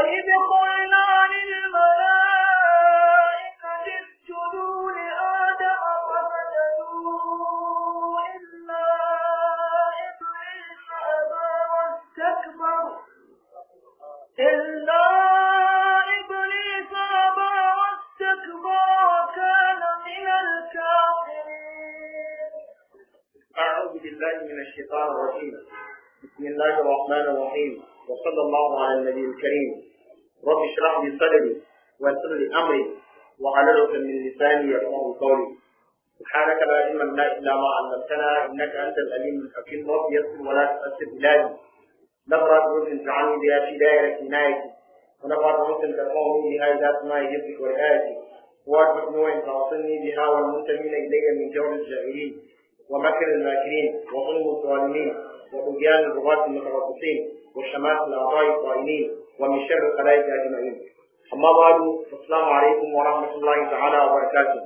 وإذ قلنا للملائكة اسجدوا لآدم فسجدوا إلا إبليس أبى واستكبر إلا إبليس أبى واستكبر وكان من الكافرين أعوذ بالله من الشيطان الرجيم بسم الله الرحمن الرحيم وصلى الله على النبي الكريم رب اشرح لي صدري ويسر لي أمري وحلل عقدة من لساني يفقهوا قولي سبحانك لا علم لنا إلا ما علمتنا إنك أنت العليم الحكيم رب يسر ولا تؤثر بلادي نظرة رشد تعني بها في دائرة عنايتي ونفعت ممكن تقوم بها إذا سماء حفظك ورعايتي وأدفع نوع تعصني بها والمنتمين إلي من جور الجاهلين ومكر الماكرين وظلم الظالمين وطغيان الرغاة المتربصين وشمات الأعضاء الطائنين ومن شر الخلائق أجمعين أما بعد السلام عليكم ورحمة الله تعالى وبركاته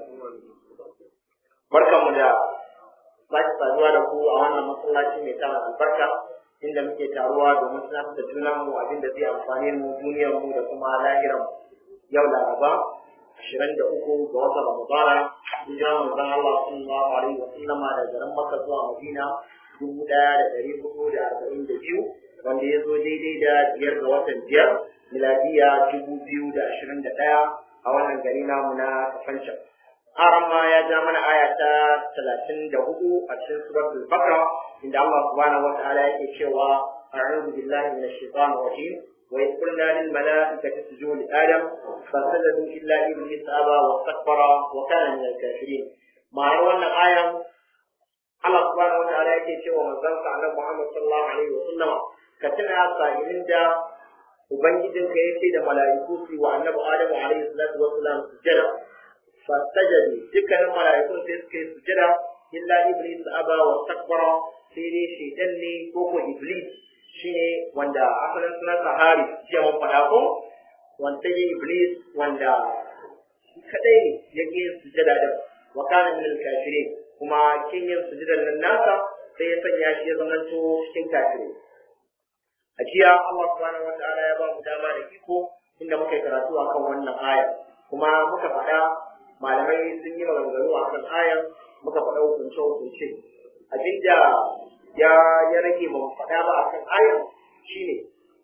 barkanmu da sake saduwa da ku a wannan masallaci mai tara albarka inda muke taruwa domin tunatar da junanmu abin da zai amfani mu duniyar mu da kuma lahiran yau laraba ashirin da uku ga watan ramadana hijira manzon Allah sallallahu alaihi wa sallama da garin Makka zuwa Madina dubu ɗaya da ɗari hudu da arba'in da biyu wanda ya zo daidai da biyar ga watan biyar miladiya dubu biyu da ashirin da ɗaya a wannan gari namu na Kafancan. Haram ma ya ja mana aya ta talatin da hudu a cikin suratul Baqara inda Allah subhanahu wa ta'ala yake cewa a'udhu billahi minash shaitanir rajim وإذ قلنا للملائكة اسجدوا لآدم فسجدوا إلا إبليس أبى واستكبر وكان من الكافرين مع أن آية الله سبحانه وتعالى yake cewa manzon annabi Muhammad sallallahu alaihi wa sallama ka tuna sa'ilin da ubangijinka yake da mala'iku su wa annabi Adamu alaihi salatu wa sallam sujada fasajadu dukkanin mala'ikun sai suka yi sujada illa iblis aba wa takbara sai dai shaitan ne ko ko iblis shine wanda asalin sunan sahari jiya mun faɗa ko wanda ya iblis wanda kadai ne ya ke yin sujada da wa kana min al-kafirin kuma kin yin sujadan nan nasa sai ya sanya shi ya zamanto cikin kafirai a jiya Allah subhanahu wa ta'ala ya ba mu dama da iko inda muka yi karatu akan wannan aya kuma muka faɗa malamai sun yi maganganu akan ayan muka faɗa hukunce hukunce abinda ya ya rage ba mu faɗa ba akan ayan shine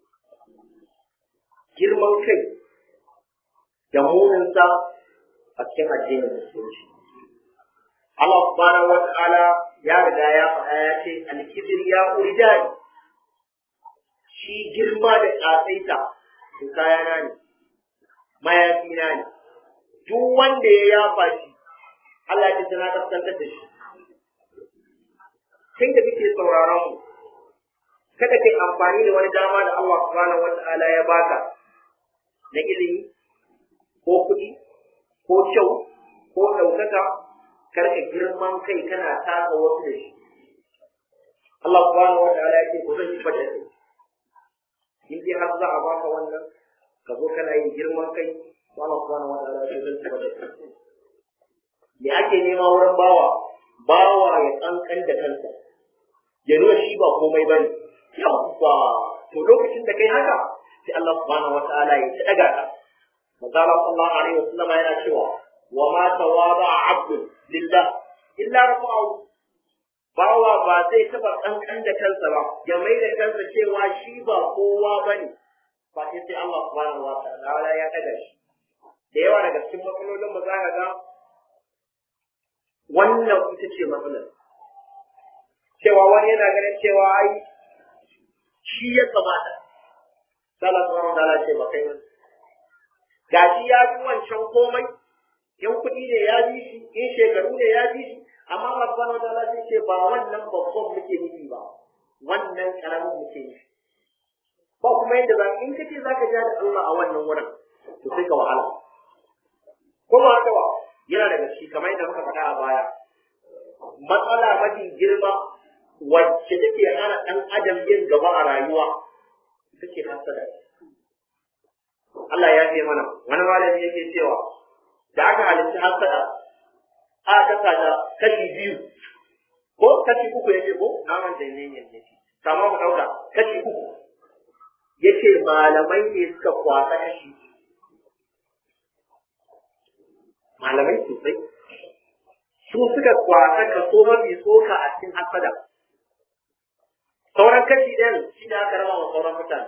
girman kai da muninsa a cikin addinin musulunci Allah subhanahu wa ta'ala ya riga ya faɗa ya ce alkibir ya uridani shi girma da ƙasaita to kayana ne mayafina ne duk wanda ya yafa shi Allah ya ce na kaskantar da shi kai da kake sauraron mu kada kai amfani da wani dama da Allah subhanahu wata'ala ya baka na ilimi ko kuɗi ko kyau ko ɗaukaka karka girman kai kana taka wasu da shi Allah subhanahu wata'ala ya ce ko zan yi fada kai in dai har za a baka wannan ka zo kana yin girman kai Allah subhanahu wata'ala ya ce zan yi fada kai me ake nema wurin bawa bawa ya kankan da kansa ya nuna shi ba komai bane yawwa to lokacin da kai haka sai Allah subhanahu wataala ya daga ka manzo Allah sallallahu alaihi wasallam yana cewa wa ma tawaba abdun lillah illa rafa'u bawa ba zai taba kankan da kansa ba ya mai da kansa cewa shi ba kowa bane ba sai sai Allah subhanahu wataala ya daga shi da yawa daga cikin matsalolin mu za ka ga wannan ita ce matsalar cewa wani yana ganin cewa ai shi ya kamata sallah subhanahu wa ta'ala ce ba kai wani gashi ya bi wancan komai in kuɗi ne ya bi shi in shekaru ne ya bi shi amma Allah subhanahu wa ta'ala sai ce ba wannan babban muke nufi ba wannan karamin muke nufi ba kuma yadda za in kace zaka ja da Allah a wannan wurin to sai ka wahala kuma haka ba yana daga shi kamar yadda muka faɗa a baya matsala mafi girma wacce take hana ɗan adam yin gaba a rayuwa ita ce hasada Allah ya ce mana wani malami yake cewa da aka halitta hasada aka kasa ta kashi biyu ko kashi uku yake ko na manta ne ne ne kama mu dauka kashi uku yace malamai ne suka kwasa kashi malamai sosai su suka kwasa kaso mafi tsoka a cikin hasada sauran kashi ɗin shi da aka raba wa sauran mutane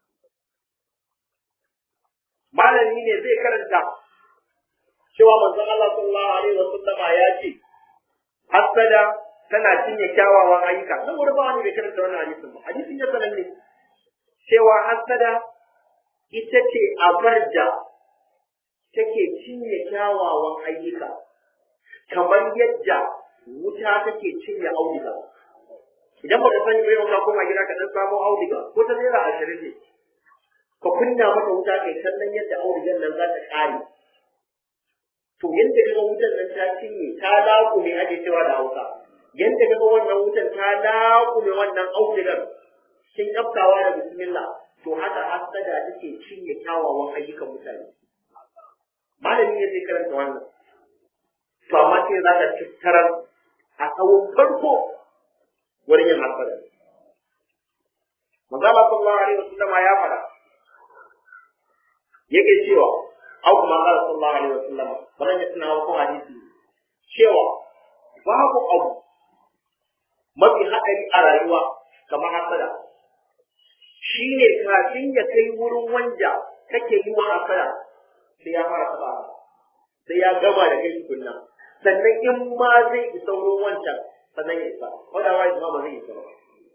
malami ne zai karanta cewa manzon Allah sallallahu alaihi wasallam ya ce hasada tana cinye kyawawan ayyuka nan wani ba wani bai karanta wannan hadisin ba hadisin ya sanar ne cewa hasada ita ce abar da take cinye kyawawan ayyuka kamar yadda wuta take cinye auduga idan baka sani bai ka koma gida ka dan samu auduga ko ta naira ashirin ne ka kunna mata wuta kai kallon yadda audugan nan za ta kare to yadda kaga wutan nan ta cinye ta laƙume ake cewa da hausa yadda kaga wannan wutan ta laƙume wannan audugar kin kaftawa da bismillah to haka hasada take cinye kyawawan ayyukan mutane malami ne zai karanta wannan to amma sai za ka tattarar a tsawon farko wurin yin hasada manzo Allah sallallahu alaihi wasallam ya fara yake cewa au kuma qala sallallahu alaihi wasallam wannan ya tuna ko hadisi cewa babu abu mafi haɗari a rayuwa kamar hasada shine kafin ya kai wurin wanda kake yi wa hasada sai ya fara taba sai ya gama da kai tukunna sannan in ma zai isa wurin wancan sannan ya isa wanda wa ma ba zai isa ba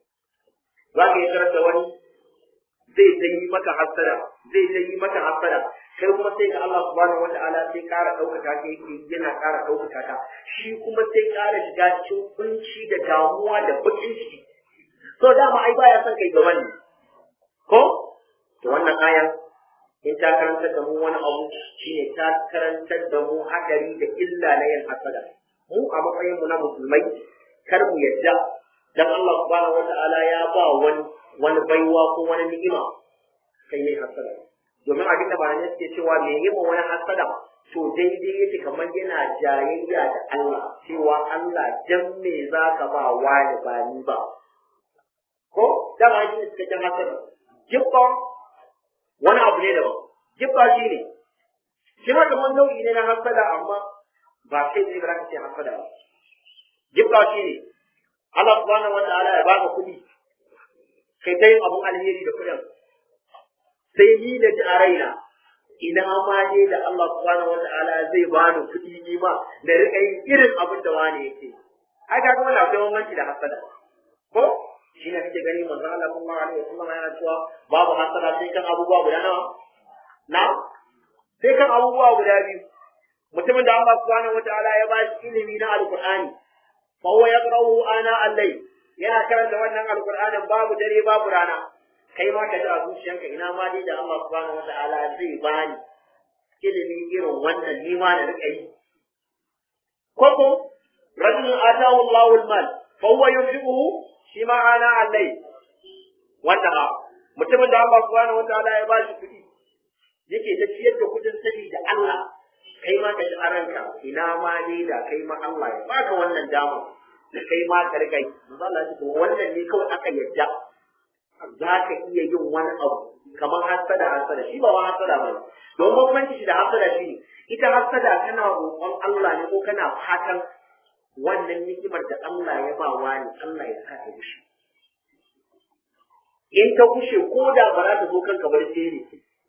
za ka yi tarar da wani zai ta yi maka hasada zai ta yi maka hasada kai kuma sai ga Allah subhanahu wata'ala sai ƙara ɗaukaka ka yake yana ƙara ɗaukaka ka shi kuma sai ƙara shiga cikin kunci da damuwa da bakin ciki so dama ai baya son kai gaban ne ko to wannan ayan in ta karantar da mu wani abu shine ta karantar da mu hadari da illa na yin hasada mu a matsayin mu na musulmai kar mu yadda dan Allah subhanahu wata'ala ya ba wani wani baiwa ko wani ni'ima kai mai hasada domin abin da malamai suke cewa me yi ma wani hasada to daidai yake kamar yana jayayya da Allah cewa Allah dan me za ka ba wani ba ni ba ko dama shi ne cikakken hasada jibba wani abu ne daban jibba shi ne shi ma kamar nau'i ne na hasada amma ba kai ne ba za ka ce hasada ba jibba shi ne Allah subhanahu wa ta'ala ya baka kuɗi kai ta yin abun alheri da kuɗin sai ni da ji a raina ina ma dai da Allah subhanahu wata'ala zai bani kuɗi ni ma da rika yin irin abin da wani yake ai ga kuma akwai bambanci da hasada ko shi ne kake gani manzo Allah sallallahu alaihi wasallam yana cewa babu hasada sai kan abubuwa guda nawa na sai kan abubuwa guda biyu mutumin da Allah subhanahu wata'ala ya ba shi ilimi na alqur'ani fa huwa yaqra'uhu ana al-layl yana karanta wannan alqur'anin babu dare babu rana kai ma ka ji a zuciyanka ina ma dai da Allah subhanahu wata'ala zai bani ilimi irin wannan ni ma na rika yi ko ko rajulun atahu Allahu al-mal fa huwa yunfiquhu shi ma ana allai wanda ha mutumin da Allah subhanahu wata'ala ya bashi kuɗi yake ta ciyar da kuɗin sani da Allah kai ma ka ji a ranka ina ma dai da kai ma Allah ya baka wannan dama da kai ma ka rika yi Allah ya ce wannan ne kawai aka yadda za ka iya yin wani abu kamar hasada hasada shi ba wa hasada ba don bambanci shi da hasada shi ne ita hasada kana roƙon Allah ne ko kana fatan wannan ni'imar da Allah ya ba wani Allah ya sa ta gushe in ta gushe ko da ba za ta zo kanka bar sai ne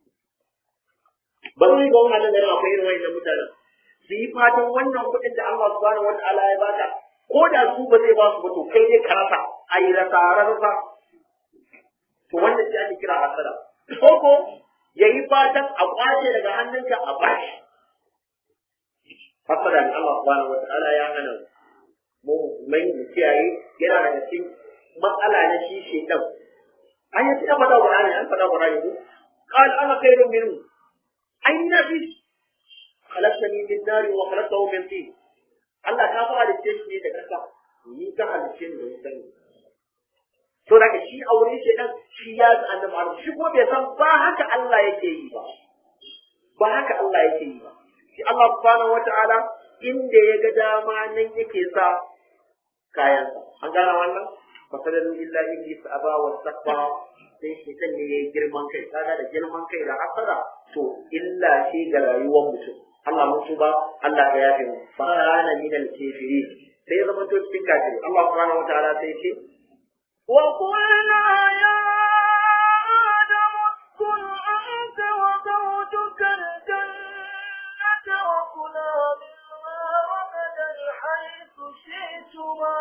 ba zai ga wannan da akwai irin wannan mutanen su yi fatan wannan kuɗin da Allah subhanahu wa ta'ala ya baka ko da su ba zai ba su ba to kai ne ka rasa a yi rasa rasa to wanda shi ake kira hasada ko ko yayi fatan a kwace daga hannunka a bashi hasada ne Allah subhanahu wataala ya hana mu mai mu kiyaye yana daga cikin matsala na shi shedan an yi ta faɗa Qur'ani an faɗa Qur'ani ko qal ana khairun minhu aina fi khalaqtani min nar wa khalaqtahu min tin Allah ka fa halice shi ne da kasa ni ka halice ni da wutan to daga shi a wurin shi dan shi ya ga annabi Adam shi ko bai san ba haka Allah yake yi ba ba haka Allah yake yi ba shi Allah subhanahu wataala inda ya ga dama nan yake sa kayan an gana wannan fasalan illa iblis aba wa sakba sai shaitan ne yayi girman kai kaga da girman kai da hasara to illa ce ga rayuwar mutum Allah mun tuba Allah ya yafe mu fa kana min al-kafirin sai ya zama to cikin kafiri Allah subhanahu wataala sai ce وقلنا يا آدم اسكن أنت وزوجك الجنة وكلا منها رغدا حيث شئتما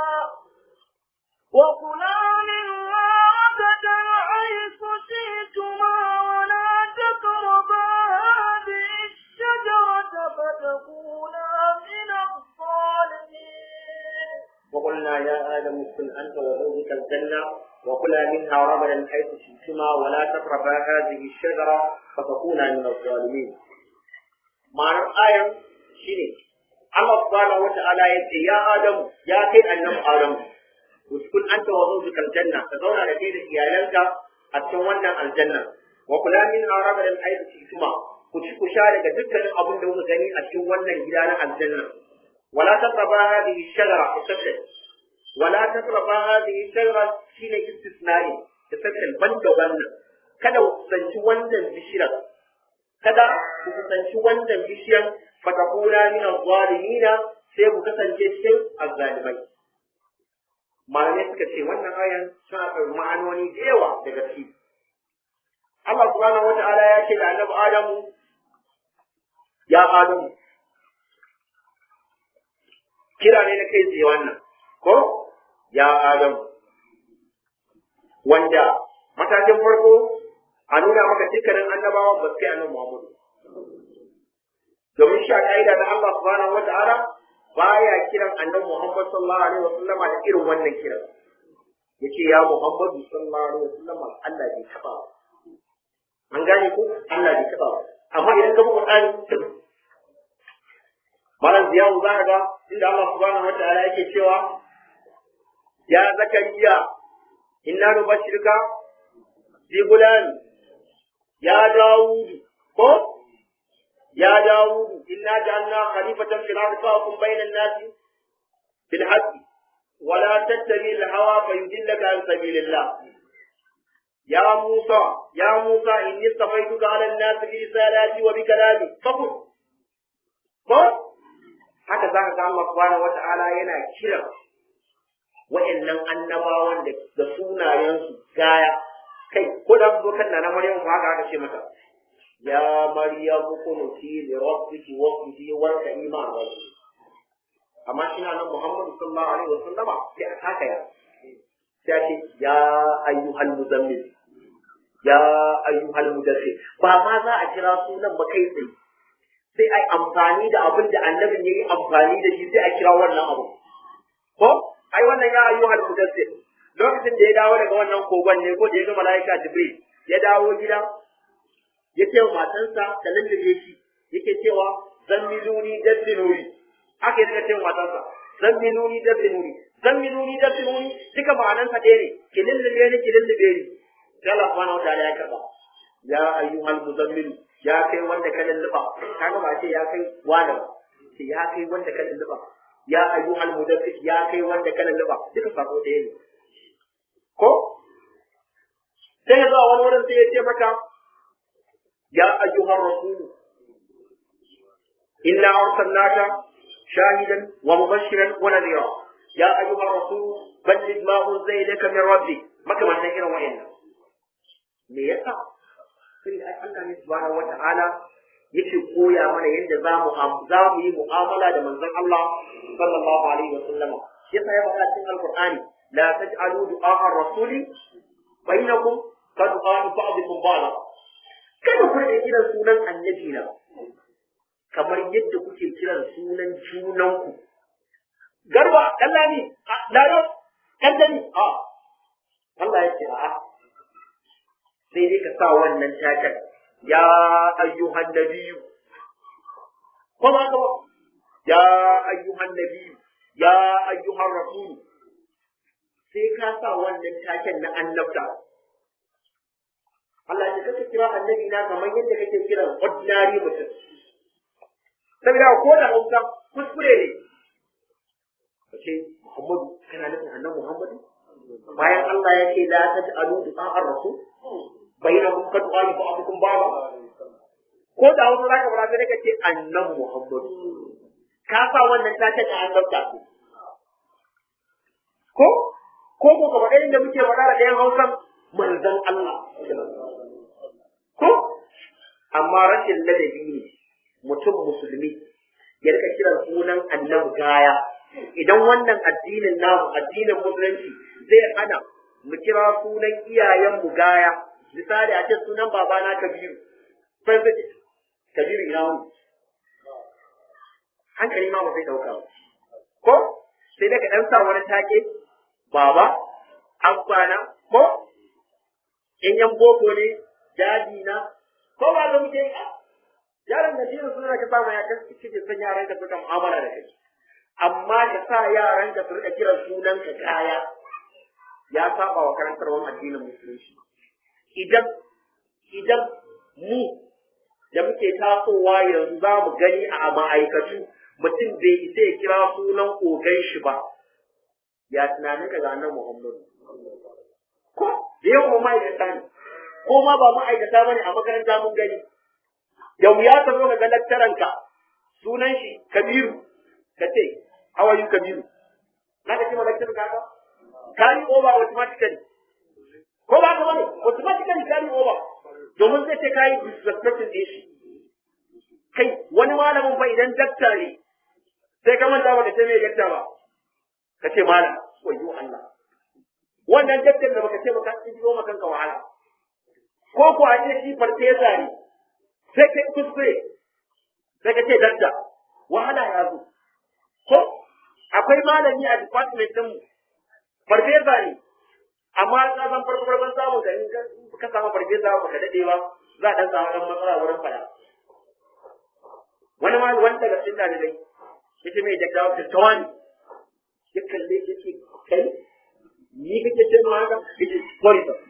وكلا منها رغدا حيث شئتما ولا تقربا هذه الشجرة فتكونا من الظالمين وقلنا يا آدم اسكن أنت وزوجك الجنة وكلا منها رغدا حيث شئتما ولا تقربا هذه الشجرة فتكونا من الظالمين ma'anar ayan shine Allah subhanahu wata'ala ya ce ya Adamu ya kai annabi Adamu uskun anta wa zawjukal janna ka zauna da kai da iyalanka a cikin wannan aljanna wa kula min arabadan ayyuki kuma ku ci ku sha daga dukkanin abin da kuka gani a cikin wannan gida na aljanna wala taqraba hadhihi shajara tasattal wala taqraba hadhihi shajara shine istisnai tasattal banda wannan kada ku sanci wannan bishiyar kada ku kusanci wannan bishiyar fatakuna min zalimina sai ku kasance cikin azzalimai malamai suka ce wannan ayan suna da ma'anoni da yawa da gaske Allah subhanahu wata'ala ya ce da annabi Adamu ya Adamu kira ne na kai tsaye wannan ko ya Adamu wanda matakin farko a nuna maka dukkanin annabawa ba su kai annabi Muhammadu domin shi a ka'ida na Allah subhanahu wata'ala baya kiran annabi Muhammad sallallahu alaihi wasallama da irin wannan kiran yace ya Muhammadu sallallahu alaihi wasallama Allah bai taba ba an gane ko Allah bai taba ba amma idan ka bi Qur'ani malam ziyawu za ka ga inda Allah subhanahu wata'ala yake cewa ya zakariya inna nubashirka bi gulani ya dawudu ko ya dawudu inna ja'alna khalifatan fil ardi fahkum bainan nasi bil haqqi wa la tattabi al hawa fayudillaka an sabilillah ya musa ya musa inni safaituka ala an-nasi bi risalati wa bi kalami faqul ko haka zaka ga Allah subhanahu wata'ala yana kira wa'annan annabawan da da sunayensu gaya kai ko da zo kan na Maryam ba haka aka ce mata ya Maryam kunuti li rabbiki wasjudi warka'i ma'a rabbi amma shi nan Muhammad sallallahu alaihi wasallama sai a haka ya sai ce ya ayyuhal muzammil ya ayyuhal mudaththir ba ma za a kira sunan ba kai tsaye sai ai amfani da abin da annabin yayi amfani da shi sai a kira wannan abu ko ai wannan ya ayyuhal mudaththir lokacin da ya dawo daga wannan kogon ne ko da ya ga mala'ika jibril ya dawo gida ya ce wa matansa da lullube shi yake cewa zan miluni dabbinuri aka yi daga ce wa matansa zan miluni dabbinuri zan miluni dabbinuri duka ma'anansa ɗaya ne ki lullube ni ki lullube ni sai Allah subhanahu wa ta'ala ya karba ya ayyuhal muzammilu ya kai wanda ka lulluba kaga ba ce ya kai wani ba ce ya kai wanda ka lulluba ya ayyuhal mudaffir ya kai wanda ka lulluba duka sako ɗaya ne ko sai ya zuwa wani wurin sai ya ce maka ya ayyuhar rasulu inna arsalnaka shahidan wa mubashiran wa nadhira ya ayyuhar rasulu balligh ma unzila ilayka min rabbik maka wannan irin wayannan me yasa sai ai Allah ne subhanahu wata'ala yake koya mana yadda za mu za mu yi mu'amala da manzon Allah sallallahu alaihi wa sallama yasa ya faɗa cikin alqur'ani la taj'alu du'a ar-rasuli bainakum ka du'a ba'dikum ba'da kada ku rike kiran sunan annabi na kamar yadda kuke kiran sunan junanku garba kallani laro kallani a Allah ya ce a'a sai dai ka sa wannan takan ya ayyuhan nabiyyu ko ba ka ba ya ayyuhan nabiyyu ya ayyuhan rasul sai ka sa wannan taken na annabta Allah ya kaka kira annabi na kamar yadda kake kira ordinary mutum saboda ko da hausa kuskure ne kace Muhammadu kana nufin annabi Muhammadu bayan Allah ya ce la taj'alu du'a ar-rasul bainakum kad qali ba'dukum ba'da ko da wasu zaka fara sai ka ce annan muhammad ka sa wannan ta ce annabta ko ko ko kamar inda muke faɗa da ɗayan hausan manzon Allah ko amma rashin ladabi ne mutum musulmi ya rika kiran sunan annabi gaya idan wannan addinin namu addinin musulunci zai hana mu kira sunan iyayenmu gaya misali a ce sunan babana kabiru sai sai kabiru ina wani hankali ma ba zai dauka ba ko sai daga dan sa wani take baba abbana ko in yan boko ne jadi na ko ba ga muke yaran da dinin suna ka samu ya kasu kike san yaran ka suka mu'amala da kai amma ka sa yaran ka su rika kiran sunan ka kaya ya saba wa karantarwar addinin musulunci idan idan mu da muke tasowa yanzu za mu gani a ma'aikatu mutum bai isa ya kira sunan ogan shi ba ya tunanin ka ga nan Muhammadu ko da yawan ma'aikata ne ko ma ba ma'aikata bane a makaranta mun gani da wuya ka zo ka ga laktaranka sunan shi Kabiru ka ce how are you Kabiru na ka ce ma laktarin ka ka carry over automatically ko ba ka bane automatically carry over domin zai ce kai disrespecting din shi kai wani malamin fa idan dakta ne sai ka manta ba ka ce mai dakta ba ka ce malam wayo Allah wannan daktar da baka ce baka tsiyo maka kanka wahala ko ko a ce shi farfesa ne sai kai kuskure sai ka ce dakta wahala ya zo ko akwai malami a department din mu farfesa ne amma ka san farko farkon samun ka in ka samu farfesa baka dade ba za a dan samu dan matsala wurin fada wani ma wani daga cikin dalibai yace mai dakta wata tawani ya kalle ya ce kai ni kake ce ma haka yace sorry sir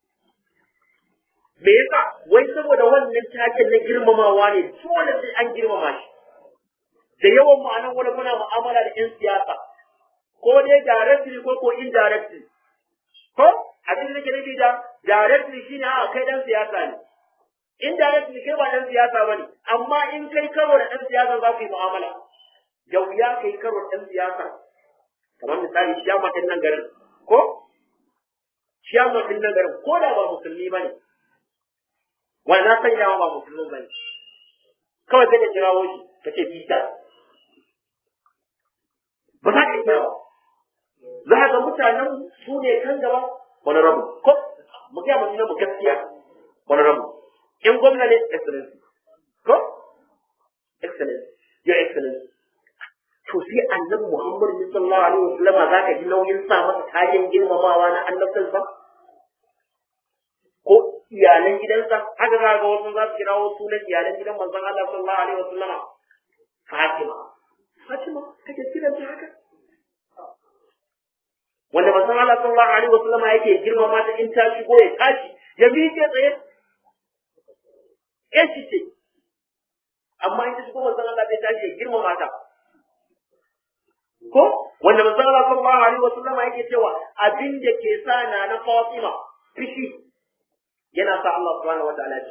me yasa wai saboda wannan taken na girmamawa ne dole sai an girmama shi da yawan mu anan wani muna mu'amala da yan siyasa ko dai directly ko ko indirectly ko abin da ke nufi da directly shine a kai dan siyasa ne indirectly kai ba dan siyasa bane amma in kai karo da dan siyasa za ku yi mu'amala da wuya kai karo da dan siyasa kamar misali shiyama din nan garin ko shiyama din nan garin ko da ba musulmi bane wani na san yawa ba musulmi bane kawai sai ka kirawo shi ka ce fita ba za ka iya ba za ga mutanen su ne kan gaba wani rabu ko mu ga mutum mu gaskiya wani rabu in gwamna ne excellency ko excellency your excellency to sai annabi Muhammad sallallahu alaihi wasallam za ka ji nauyin sa masa kayan girmamawa na annabtansa ko iyalan gidansa haka za ga wasu za su kirawo sunan iyalan gidan manzon Allah sallallahu alaihi wasallam Fatima Fatima kake kiran ta haka wanda manzon Allah sallallahu alaihi wasallam yake girmama ta in ta shigo ya tashi ya miƙe tsaye eh shi ce amma in ta shigo manzon Allah zai tashi ya girmama ta ko wanda manzon Allah sallallahu alaihi wasallam yake cewa abin da ke sa na na Fatima fishi yana sa Allah subhanahu wataala ya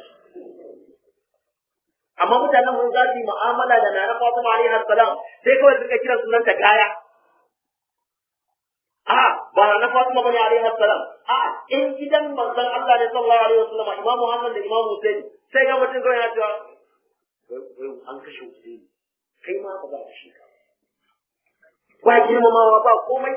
amma mutanen mun za su yi mu'amala da nana Fatima alaihi salam sai kawai suka kira sunanta gaya a ba na Fatima bane alaihi salam a in gidan manzon Allah ne sallallahu alaihi wasallam Imam Muhammad da Imam Hussein sai ga mutum kawai ya cewa an kashe Hussein kai ma ba za ka shi ka ba girmamawa ba komai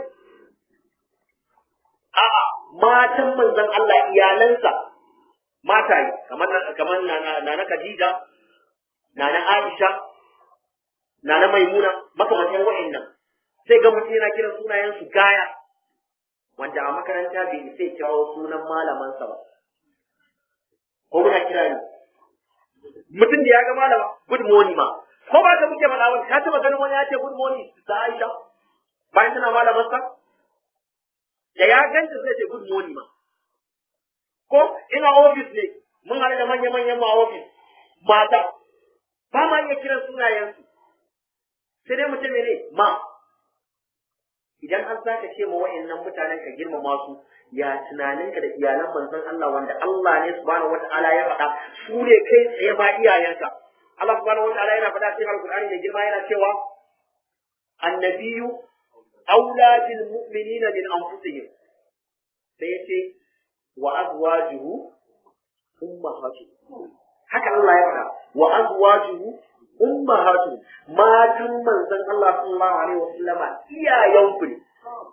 a'a matan manzon Allah iyalansa mata yi kamar kamar na na Khadija na na Aisha na na Maimuna makamantan wa'annan sai ga mutum yana kiran sunayen su gaya wanda a makaranta bai sai kirawo sunan malamansa ba ko muna kira ne mutum da ya ga malama good morning ma ko ba ka muke faɗa wani ka taɓa ganin wani ya ce good morning ta Aisha bayan tana malamarsa da ya ganta zai ce good morning ma ko ina ofis ne mun haɗu da manya-manyan ma ofis mata ba ma iya kiran sunayensu sai dai mutum ne ma idan an zaka ce ma wa'annan mutanen ka girmama su ya tunaninka da iyalan manzon Allah wanda Allah ne subhanahu wata'ala ya faɗa su ne kai tsaye ma iyayenka Allah subhanahu wata'ala yana faɗa cikin Alƙur'ani da girma yana cewa annabiyu aula bil mu'minina min anfusihim sai yace wa azwajuhu ummahatuhum haka Allah ya faɗa wa azwajuhu ummahatuhum matan manzon Allah sallallahu alaihi wasallama iyayenku ne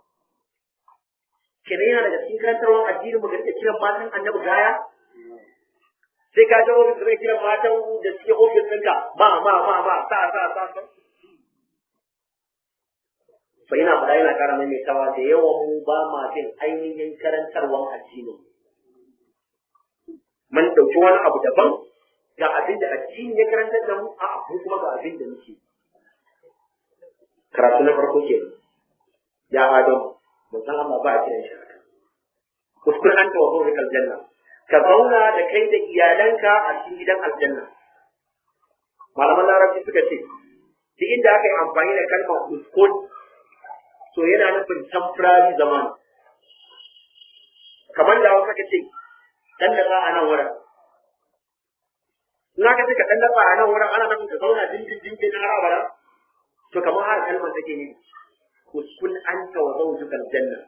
kenan yana daga cikin karantarwar addinin mu ga kiran matan annabi gaya sai ka je ofis zai kiran matan da suke ofis ɗinka ma ma ma ma sa sa sa sa fa yana faɗa yana ƙara maimaitawa da yawan mu ba ma bin ainihin karantarwar addinin mun ɗauki wani abu daban ga abin da addini ya karantar da mu a abu kuma ga abin da muke karatu na farko ke ya adam mun san Allah ba a kiran shi haka uskun an ta wazo rikal janna ka zauna da kai da iyalanka a cikin gidan aljanna malaman larabci suka ce duk inda aka yi amfani da kalmar uskun to yana nufin temporary zaman kamar da wasu ka ce dan da a nan wurin in aka ce ka dan dafa a nan wurin ana nufin ka zauna dindin dindin har abada to kamar har kalmar take ne uskun anta wa zawjukal janna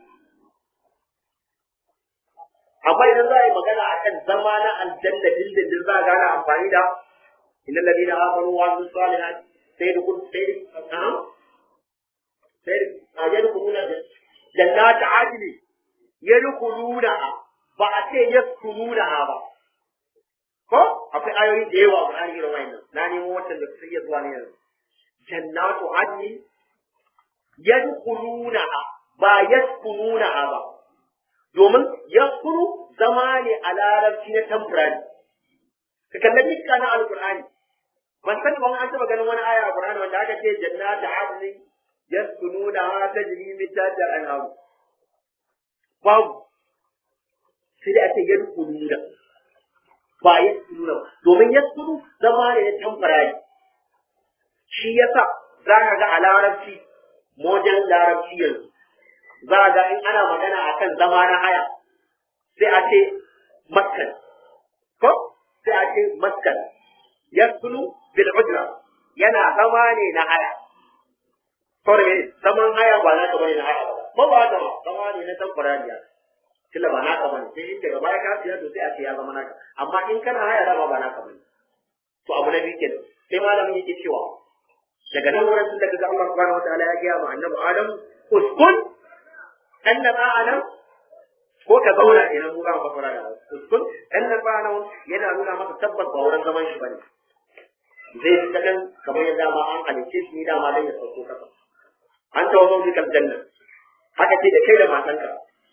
amma idan za a yi magana akan zama na aljanna dindindin za a gane amfani da innal ladina amanu wa amilus salihat sai da kun sai da sai a yadkhuluna jannat adli yadkhuluna ba a ce yaskununa ba ko akwai ayoyi da yawa a Qur'ani irin wannan na nemo watan da su iya zuwa ne yanzu jannatu adni yadkhuluna ba yaskununa ba domin yaskunu zama ne a larabci na temporary ka kalli dukkan na alqur'ani ban san ban an taba ganin wani aya a qur'ani wanda aka ce jannatu adni yaskununa tajri min tahtiha al-anhar babu sai da ake yadkhuluna ba yaskununa domin yaskunu zama ne na temporary shi yasa za ka ga a larabci mojan larabci yanzu za a ga in ana magana a kan zama na haya sai a ce maskan ko sai a ce maskan yaskunu bil ujra yana zama ne na haya kawai ne zaman haya ba na bane na haya ba ba ba ba zama ne na temporary tilla ba naka bane sai in daga baya ka siya to sai a ce ya zama naka amma in kana haya dama ba naka bane to abu na biyu kenan sai malamin yake cewa daga nan wurin tun daga ga Allah subhanahu wataala ya gaya ma annabi Adam uskun annaba Adam ko ka zauna idan mu ga mu fara da uskun annaba Adam yana nuna maka tabbas ba wurin zaman shi bane zai fita kan kamar yadda ma an halice shi dama dan ya sauko kasa an tawo zo fi janna haka ce da kai da matanka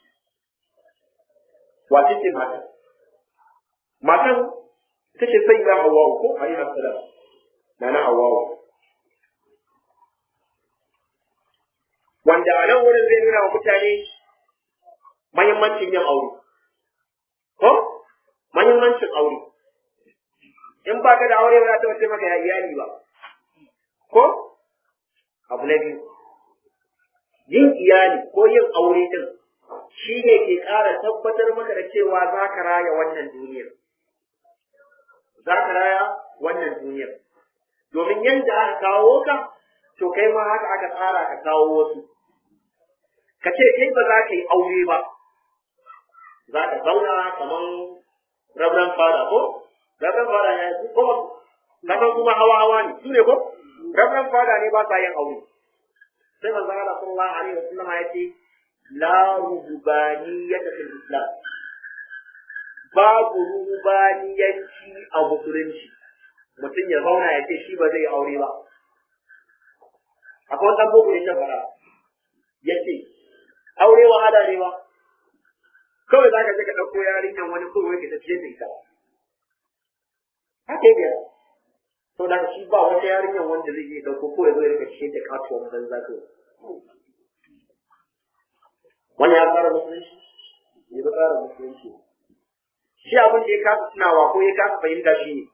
wace ce matan matan ita ce sai ya hawa ko alaihi salam na na hawa wanda a nan wurin zai nuna wa mutane mahimmancin yin aure. Ko? Mahimmancin aure. In ba ka da aure ba za ta wace maka ya iyali ba. Ko? Abu na biyu. Yin iyali ko yin aure din shi ne ke ƙara tabbatar maka da cewa za ka raya wannan duniyar. Za ka raya wannan duniyar. Domin yadda aka kawo ka, to kai ma haka aka tsara ka kawo wasu. ka ce kai ba za ka yi aure ba za ka zauna kamar rabran fada ko rabran fada ya yi ko kasan kuma hawa hawa ne su ne ko rabran fada ne ba sa yin aure sai manzo Allah sallallahu alaihi wasallam ya ce la rubaniyyata fil islam babu rubaniyanci a musulunci mutum ya zauna ya ce shi ba zai yi aure ba akwai wani boko ne shan fara ya ce aure wahala ne ba kawai za ka je ka ɗauko yarinyan wani kawai ka tafiye da ita haka yi to da shi ba wata yarinyan wanda zai iya ɗauko ko ya zo ya rika ciye da katuwar banza kawai wani ya fara musulunci ya ba fara musulunci shi abin da ya kasa tunawa ko ya kasa fahimta shi ne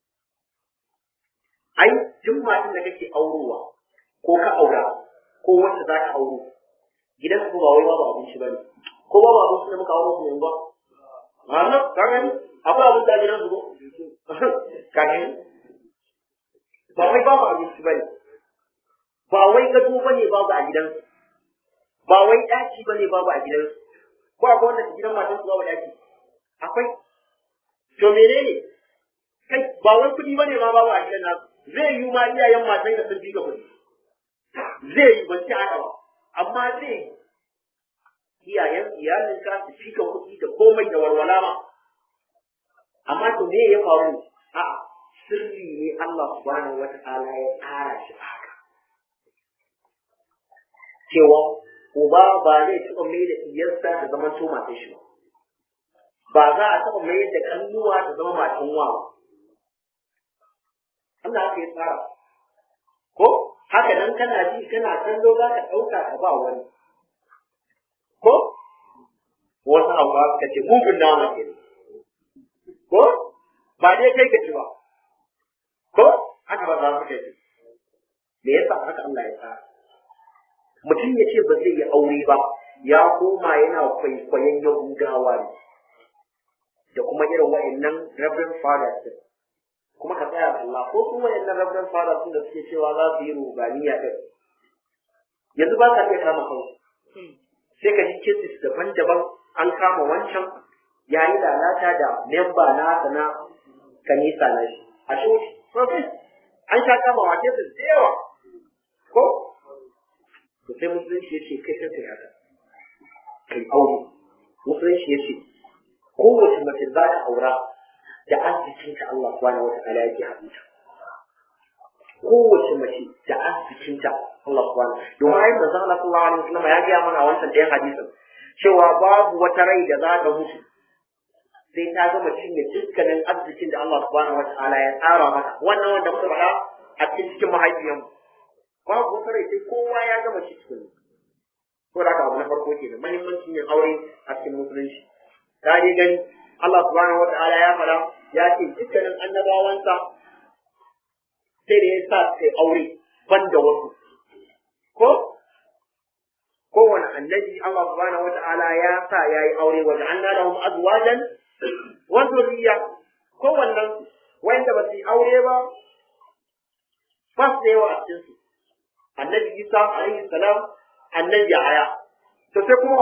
ai duk matan da kake aurowa ko ka aura ko wacce za ka auro gidan su ba wai babu abinci ba ne ko babu abinci da muka auro su ne ba a ka gani akwai abinci a gidan su ko ka gani ba wai babu abinci ba ne ba wai gado ba ne babu a gidansu ba wai ɗaki ba ne babu a gidansu ko akwai wanda gidan matansu babu ɗaki akwai to menene kai ba wai kuɗi ba ne ma babu a gidan nasu zai yi ma iyayen matan da sun fi ka kuɗi zai yi ban ci haka ba amma zai yi iyayen iyalinka su fi ka kuɗi da komai da walwala ma amma to me ya faru a sirri ne Allah subhanahu wata'ala ya tsara shi haka cewa uba ba zai taɓa mai da iyarsa da zaman to matan shi ba ba za a taɓa mai da kannuwa da zama matan wa ba Allah haka ya tsara ko haka nan kana ji kana kallo za ka ɗauka ka ba wani ko wasu hauwa suka ce mugun nama ke ko ba dai kai ka ci ba ko haka ba za su kai me yasa haka Allah ya tsara mutum ya ce ba zai yi aure ba ya koma yana kwaikwayon yahudawa ne da kuma irin wa'annan reverend fathers din kuma ka tsaya da Allah ko kuma wa'annan reverend fathers din da suke cewa za su yi rubaniya din yanzu ba ka iya kama kansu sai ka ji cases daban-daban an kama wancan ya yi lalata da memba na na kanisa na shi a shi an sha kama wa cases da yawa ko to sai musulunci ya ce kai sai kai haka kai aure musulunci ya ce kowace mace za ta aura da arzikinta Allah subhanahu wa ta'ala yake haɗuta kowace mace da arzikinta Allah subhanahu domin ayin manzon Allah sallallahu alaihi wasallam ya gaya mana a wancan ɗayan hadisin cewa babu wata rai da za ta mutu sai ta gama cinye dukkanin arzikin da Allah subhanahu wa ta'ala ya tsara mata wannan wanda muka faɗa a cikin cikin mahaifiyanmu babu wata rai sai kowa ya gama shi cikin ko da abu na farko ke da muhimmancin yin aure a cikin musulunci ta dai gani Allah subhanahu wata'ala ya fara ya ce dukkanin annabawansa sai da ya sa sai aure ban da wasu ko kowane annabi Allah subhanahu wata'ala ya sa ya yi aure wa ja'alna lahum azwajan wa dhurriyya kowannen wanda ba su yi aure ba ba su da yawa a cikin su annabi Isa alaihi salam annabi Yahaya to sai kuma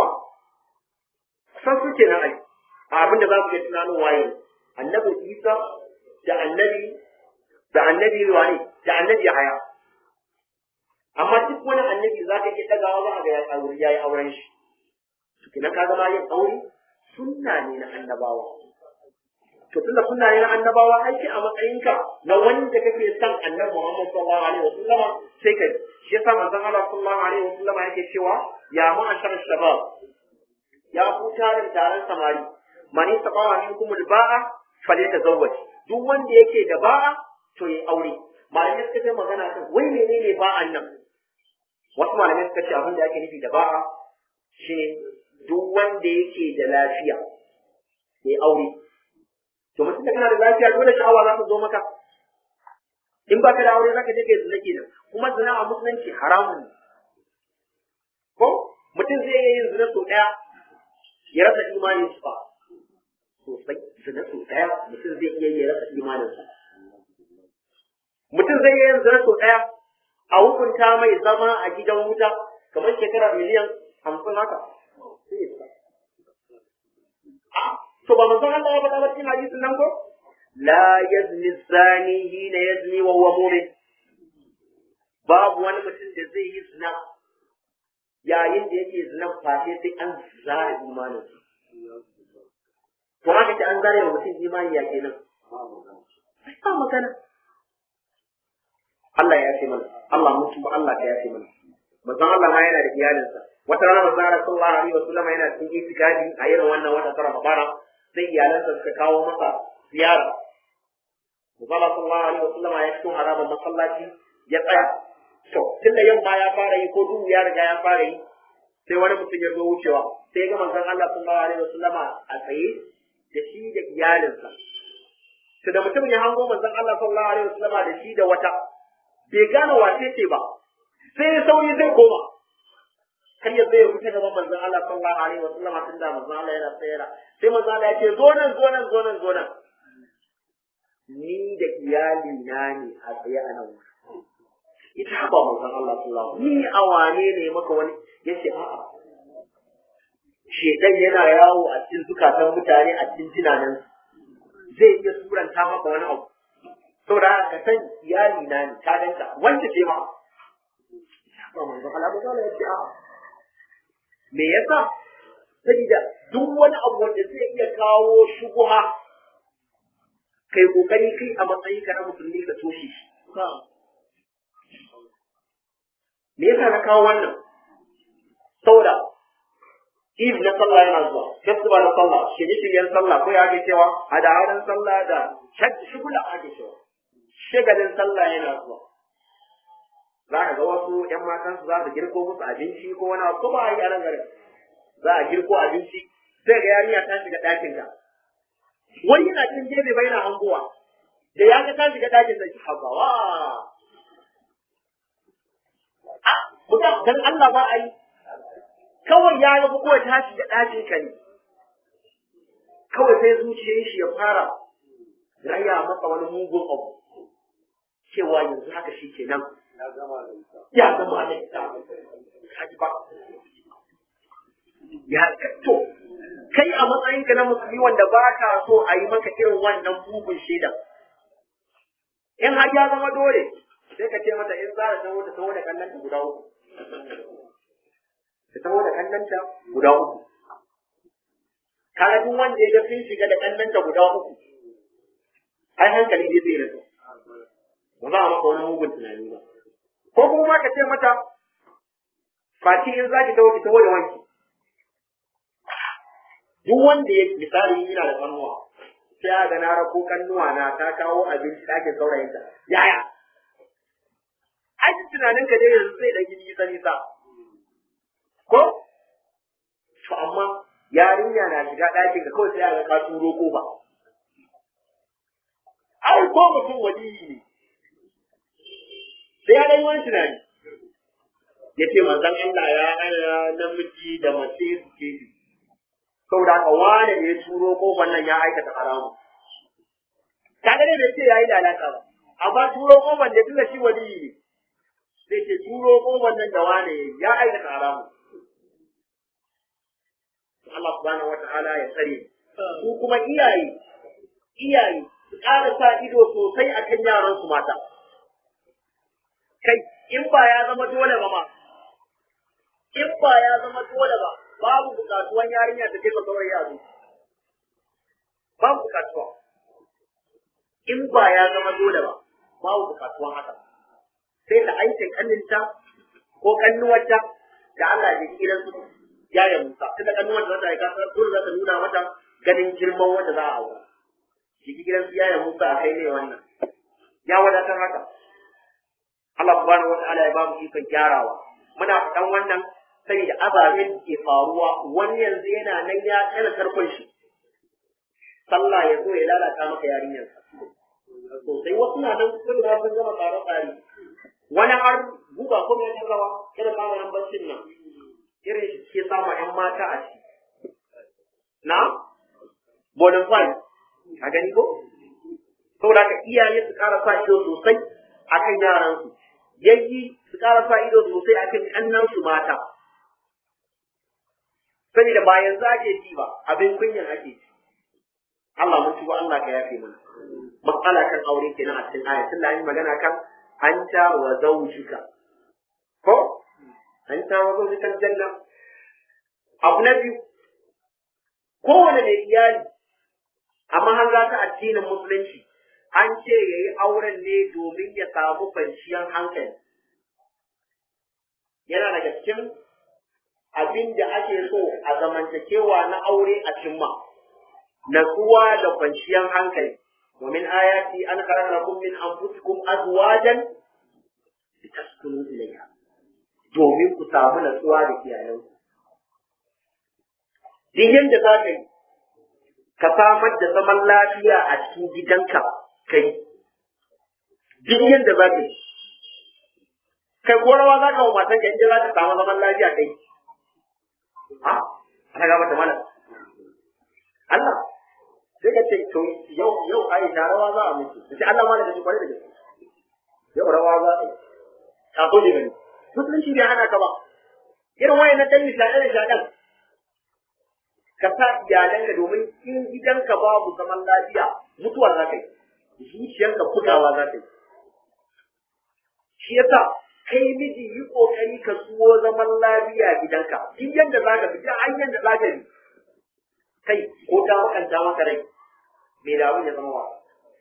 san su kenan ai abin da za ku iya tunanin waye annabi Isa da annabi da annabi wani da annabi Yahaya amma duk wani annabi za ka iya dagawa za a ga ya aure ya yi auren shi to kenan ka zama yin aure sunna ne na annabawa to tunda sunna ne na annabawa aiki a matsayinka na wanda kake son annabi Muhammad sallallahu alaihi wasallam sai ka shi yasa manzon Allah sallallahu alaihi wasallam yake cewa ya ma'ashar shabab ya ku tarin taron samari man istaqama minkum al-ba'a falyatazawwaj duk wanda yake da ba'a to yayi aure malamai suka ce magana kan wai menene ba'an nan wasu malamai suka ce abin da ake nufi da ba'a shine duk wanda yake da lafiya yayi aure to mutum da kana da lafiya dole sha'awa za ta zo maka in ba ka da aure zaka je kai zina kenan kuma zina a musulunci haramun ne ko mutum zai iya yin zina sau ɗaya ya rasa imanin sa sosai zina sau ɗaya mutum zai iya ya rasa imanin sa mutum zai iya yin zina sau ɗaya a hukunta mai zama a gidan wuta kamar shekara miliyan hamsin haka to ba manzon Allah ya faɗa ba cikin hadisin nan ko la yazni zani hina yazni wa huwa mu'min babu wani mutum da zai yi zina yayin da yake zinan fashe sai an zare imanin to haka ce an zare wa mutum imani ya kenan ba magana Allah ya ce mana Allah mun tuba Allah ya ce mana manzon Allah ma yana da iyalinsa wata rana manzon Allah sallallahu alaihi wasallam yana cikin itikafi a irin wannan wata tara Ramadana sai iyalansa suka kawo masa ziyara manzon Allah sallallahu alaihi wasallam ya fito haraban masallaci ya tsaya to tunda yamma ya fara yi ko duhu ya riga ya fara yi sai wani mutum ya zo wucewa sai ya ga manzon Allah sallallahu alaihi wasallam a tsaye da shi da iyalinsa to da mutum ya hango manzon Allah sallallahu alaihi wasallam da shi da wata bai gane wace ce ba sai ya sauri zai koma kar ya zai fita gaban manzon Allah sallallahu alaihi wa sallam tun da manzon Allah yana tsayara sai manzon Allah ya ce zo nan zo nan zo nan zo nan ni da iyali na ne a tsaye a nan ita ba manzon Allah sallallahu alaihi ni a wane ne maka wani yace a'a shedan yana yawo a cikin zukatan mutane a cikin jinanan zai iya suranta maka wani abu saboda haka ka san iyali na ne ka danta wanda ce ma ba manzon Allah ba ya ce a'a me yasa saboda duk wani abu wanda zai iya kawo shubuha kai kokari kai a matsayin ka na musulmi ka toshe shi me yasa na kawo wannan saboda Eve na sallah yana zuwa, festival na sallah, shirye-shiryen sallah ko ya ake cewa, hada-hadan sallah da shugula ake cewa. Shagalin sallah yana zuwa. Za ka ga wasu ‘yan matan su za su girko musu abinci ko wani abu ko ba a yi a nan garin. Za a girko abinci, sai ga yarinya ta shiga ɗakin ka. Wani yana cin gefe bai na hangowa. Da ya ga ta shiga ɗakin sai habawa. A, mutum dan Allah ba a yi. kawai ya ga kawai ta shiga ɗakin ka ne kawai sai zuciyar shi ya fara raya masa wani mugun abu cewa yanzu haka shi ke nan ya zama da ita haji ba ya to kai a matsayinka na musulmi wanda ba ka so a yi maka irin wannan mugun shaidan in har ya zama dole sai ka ce mata in za ta taho ta taho da kallon guda uku ta taho da kallonta guda uku. Kaga duk wanda ya ga sun shiga da kallonta guda uku, ai hankali ne zai rasa. Ba za a maka wani mugun tunani ba. Ko kuma ma ka ce mata, Fati in za ki taho ki taho da wanki. Duk wanda ya misali yana da kannuwa, sai ya ga na rako kannuwa na ta kawo abinci ɗakin saurayinta. Yaya? Ai tunaninka dai yanzu zai ɗan yi nisa nisa. ko to amma yarinya na shiga ɗakin ka kawai sai a ga ka turo kofa ai ko mutum waliyi ne sai ya dai wani tunani ya ce manzon Allah ya hana namiji da mace su ke bi saboda haka wane ne ya turo kofar nan ya aikata haramu kaga dai bai ce yayi lalata ba amma turo kofar da tunda shi waliyi ne sai ce turo kofar nan da wane ya aikata haramu Allah subhanahu wata'ala ya tsare su kuma iyaye iyaye su ƙara sa ido sosai akan yaran su mata kai in ba ya zama dole ba ma in ba ya zama dole ba babu bukatuwan yarinya da take saurayi a zuci babu bukatuwa in ba ya zama dole ba babu bukatuwan haka sai ta aike kanninta ko kannuwarta da Allah ya kira su yaya Musa tunda kannuwar da ta aika dole za ta nuna mata ganin girman wanda za a aura shi gidan su yaya Musa a kai ne wannan ya wadatar haka Allah subhanahu wataala ya ba mu ikon gyarawa muna faɗan wannan saboda ababen da ke faruwa wani yanzu yana nan ya tsara tarkon shi sallah ya zo ya lalata maka yarinyarsa sosai wasu na nan sun ga sun gama tsare tsare wani har guba ko mai rawa irin maganin baccin nan irin shi ke samu ƴan mata a ciki na bonafide a gani ko saboda haka iyaye su ƙara sa ido sosai akan yaransu yayi su ƙara sa ido sosai akan ƙannansu mata saboda ba yanzu ake ji ba abin kunyan ake ji Allah mun tuba Allah ka yafe mana matsala kan aure kenan a cikin aya tun da an yi magana kan anta wa zawjika ko anta wa zawjika janna abu na biyu kowane mai iyali amma an za ta addinin musulunci an ce ya yi auren ne domin ya samu kwanciyar hankali yana daga cikin abin da ake so a zamantakewa na aure a cimma natsuwa da kwanciyar hankali ومن آياتي أن خلق لكم من أنفسكم أزواجا لتسكنوا إليها domin ku samu natsuwa da iyalanku. Duk yadda za ka yi, ka samar da zaman lafiya a cikin gidanka kai. Duk yadda za ka yi, kai ko rawa za ka wa matan ka inda za ka samu zaman lafiya kai. ha ana ga mata mana Allah sai ka ce to yau yau ai da rawa za a miki sai Allah ma da shi kwarai da gaske yau rawa za a yi ta so ne gani musulunci bai hana ka ba irin wayan na dan nishaɗe nishaɗen ka sa iyalanka domin in gidanka babu zaman lafiya mutuwa za ka yi zuciyarka bugawa za ta yi shi yasa kai miji yi kokari ka suwo zaman lafiya gidanka duk yadda za ka fita an yadda za ka yi kai ko ta makanta maka rai me da abin ya zama wa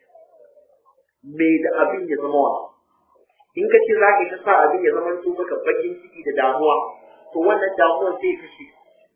me da abin ya zama wa in ka ce za ka ta sa abin ya zama to maka bakin ciki da damuwa to wannan damuwar sai ka shi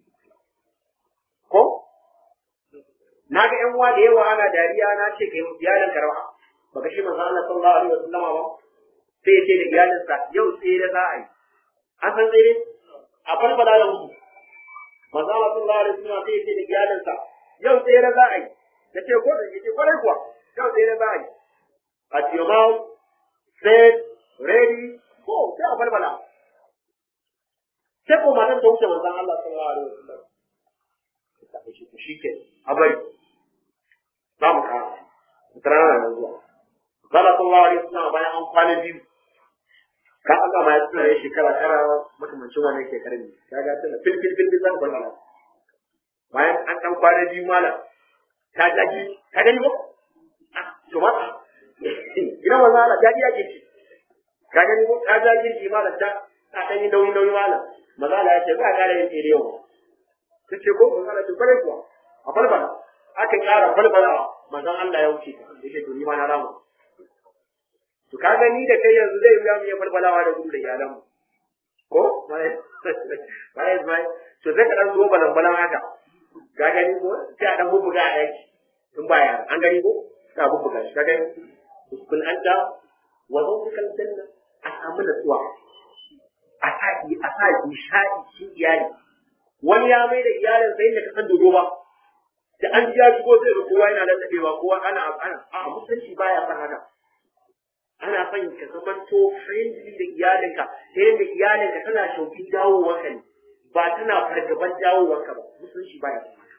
ko na ga yan uwa da yawa ana dariya na ce kai iyalan karwa baka shi manzo Allah sallallahu alaihi wasallama ba sai ya ce da iyalinsa yau tsere za a yi an san tsere a farfada da mutu manzo Allah sallallahu alaihi wasallama sai ya ce da iyalinsa yau tsere za a yi da ce ko da ce kwarai kuwa yau tsere za a yi at your mouth set ready go sai a farfada sai ko matan ta wuce manzon Allah sallallahu alaihi wasallam ta ce shi ke a bari za mu kara tsara na zuwa Zala sallallahu alaihi wasallam bayan an kwana biyu ka aka ma ya tsara ya shekara tara makamancin wannan shekarar ne ka ga tana fil fil fil zan bar mana bayan an dan kwana biyu mala ta jaji ka gani ko to ma ina wala ala jaji yake ci ka gani ko ta jaji ji mala ta ta dan yi nauyi nauyi mala mazala ya ce za ka da yin tsere yau ta ce ko mazala ce kwarai kuwa a falfala aka ƙara falfala manzon Allah ya wuce ta yake to ni ma na ramu to ka gani da kai yanzu zai wuya mu ya falfalawa da gudu da iyalanmu ko bai bai to sai ka dan zo balan balan haka ka gani ko sai a dan bubbuga a daki in ba yara an gani ko ka bubbuga shi ka gani kun anta wa zawjikal janna a samu natsuwa a sa a sa nishadi shi iyali wani ya mai da iyalin sai da ka san dodo ba da an ji ya shigo zai ga kowa yana lallabewa kowa ana ana a musulunci baya san haka ana son ka zamanto friendly da iyalinka ta yadda iyalinka tana shaukin dawowarka ne ba tana fargaban dawowarka ba musulunci baya son haka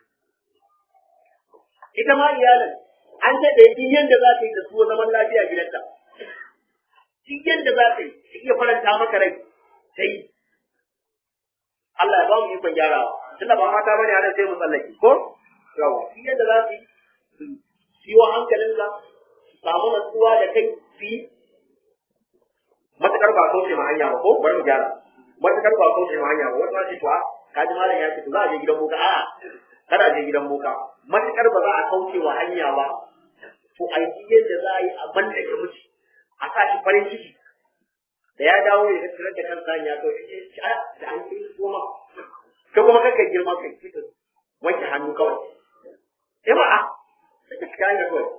ita ma iyalin an daɗe duk yadda za ta yi da su zaman lafiya gidanta duk yadda za ta yi ta iya faranta maka rai ta yi Allah ya ba mu ikon gyarawa tunda ba mata bane ana sai mu tsallake ko yawa duk yadda za su yi siyo hankalinka samu natsuwa da kai su yi matakar ba kauce ma hanya ba ko bari mu gyara matakar ba kauce ma hanya ba wani ma ce to a kaji malam ya ce to za a je gidan boka a'a kada a je gidan boka matakar ba za a kauce wa hanya ba to a yi yadda za a yi a banda ka miji a sa shi farin ciki da ya dawo ya tattara da kansa ya to a da an yi goma ka kuma kanka girma kai wanke hannu kawai eh ba a sai ka shiga hanya kawai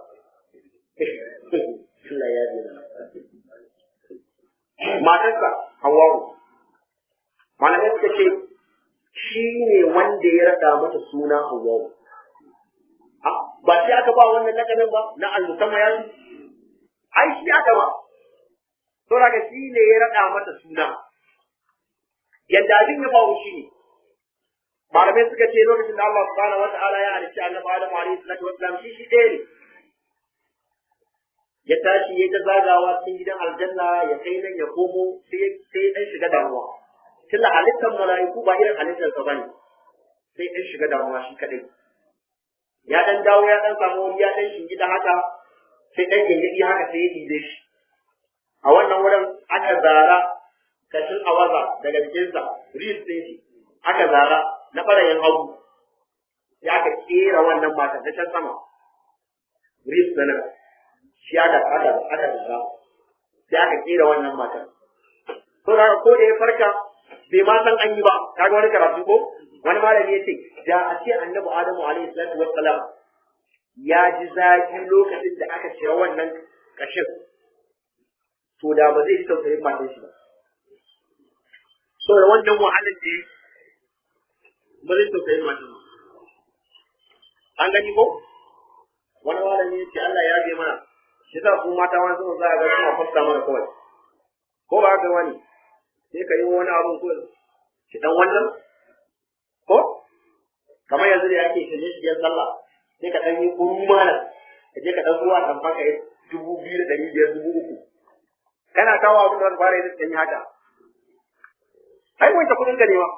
Allah ya bi matarsa Hawwa'u malamai suka ce shi ne wanda ya rada mata suna Hawwa'u ba shi aka ba wannan lakabin ba na al-musamma ya ai shi aka ba to daga shi ne ya rada mata suna yadda abin ya bawo shi ne malamai suka ce lokacin da Allah subhanahu wata'ala ya halicci annabi Adam alaihi salatu wassalam shi shi ɗaya ne ya tashi ya ta zagawa cikin gidan aljanna ya kai nan ya komo sai sai dan shiga damuwa tunda halittar mala'iku ba irin halittar sa bane sai dan shiga damuwa shi kadai ya dan dawo ya dan samu wani ya dan shingida haka sai dan gingidi haka sai ya dibe shi a wannan wurin aka zara kashin awaza daga jikinsa ris din shi aka zara na ɓarayin hagu ya aka kera wannan matan ta can sama ris na nan shi aka aka aka zara sai aka kera wannan matan to da ko da ya farka bai ma san an yi ba kaga wani karatu ko wani malami ya ce da a ce annabi adamu alaihi salatu wassalam ya ji zafi lokacin da aka cire wannan kashin to da ba zai ji tausayin matan shi ba so da wannan wahalar da ya ba zai tausayin matan ba an gani ko wani malami ya ce Allah ya bi mana shi sa ku mata wani sun za a ga suna fasta mana kawai ko ba haka wani sai ka yi wani abun ko ki dan wannan ko kamar yanzu da yake shirye shiryen sallah sai ka ɗan yi kuru mana ka je ka ɗan zuwa tamfan ka yi dubu biyu da ɗari biyar dubu uku kana kawo abin da wani fara yi da yi haka ai wanke kuɗin ka ne ma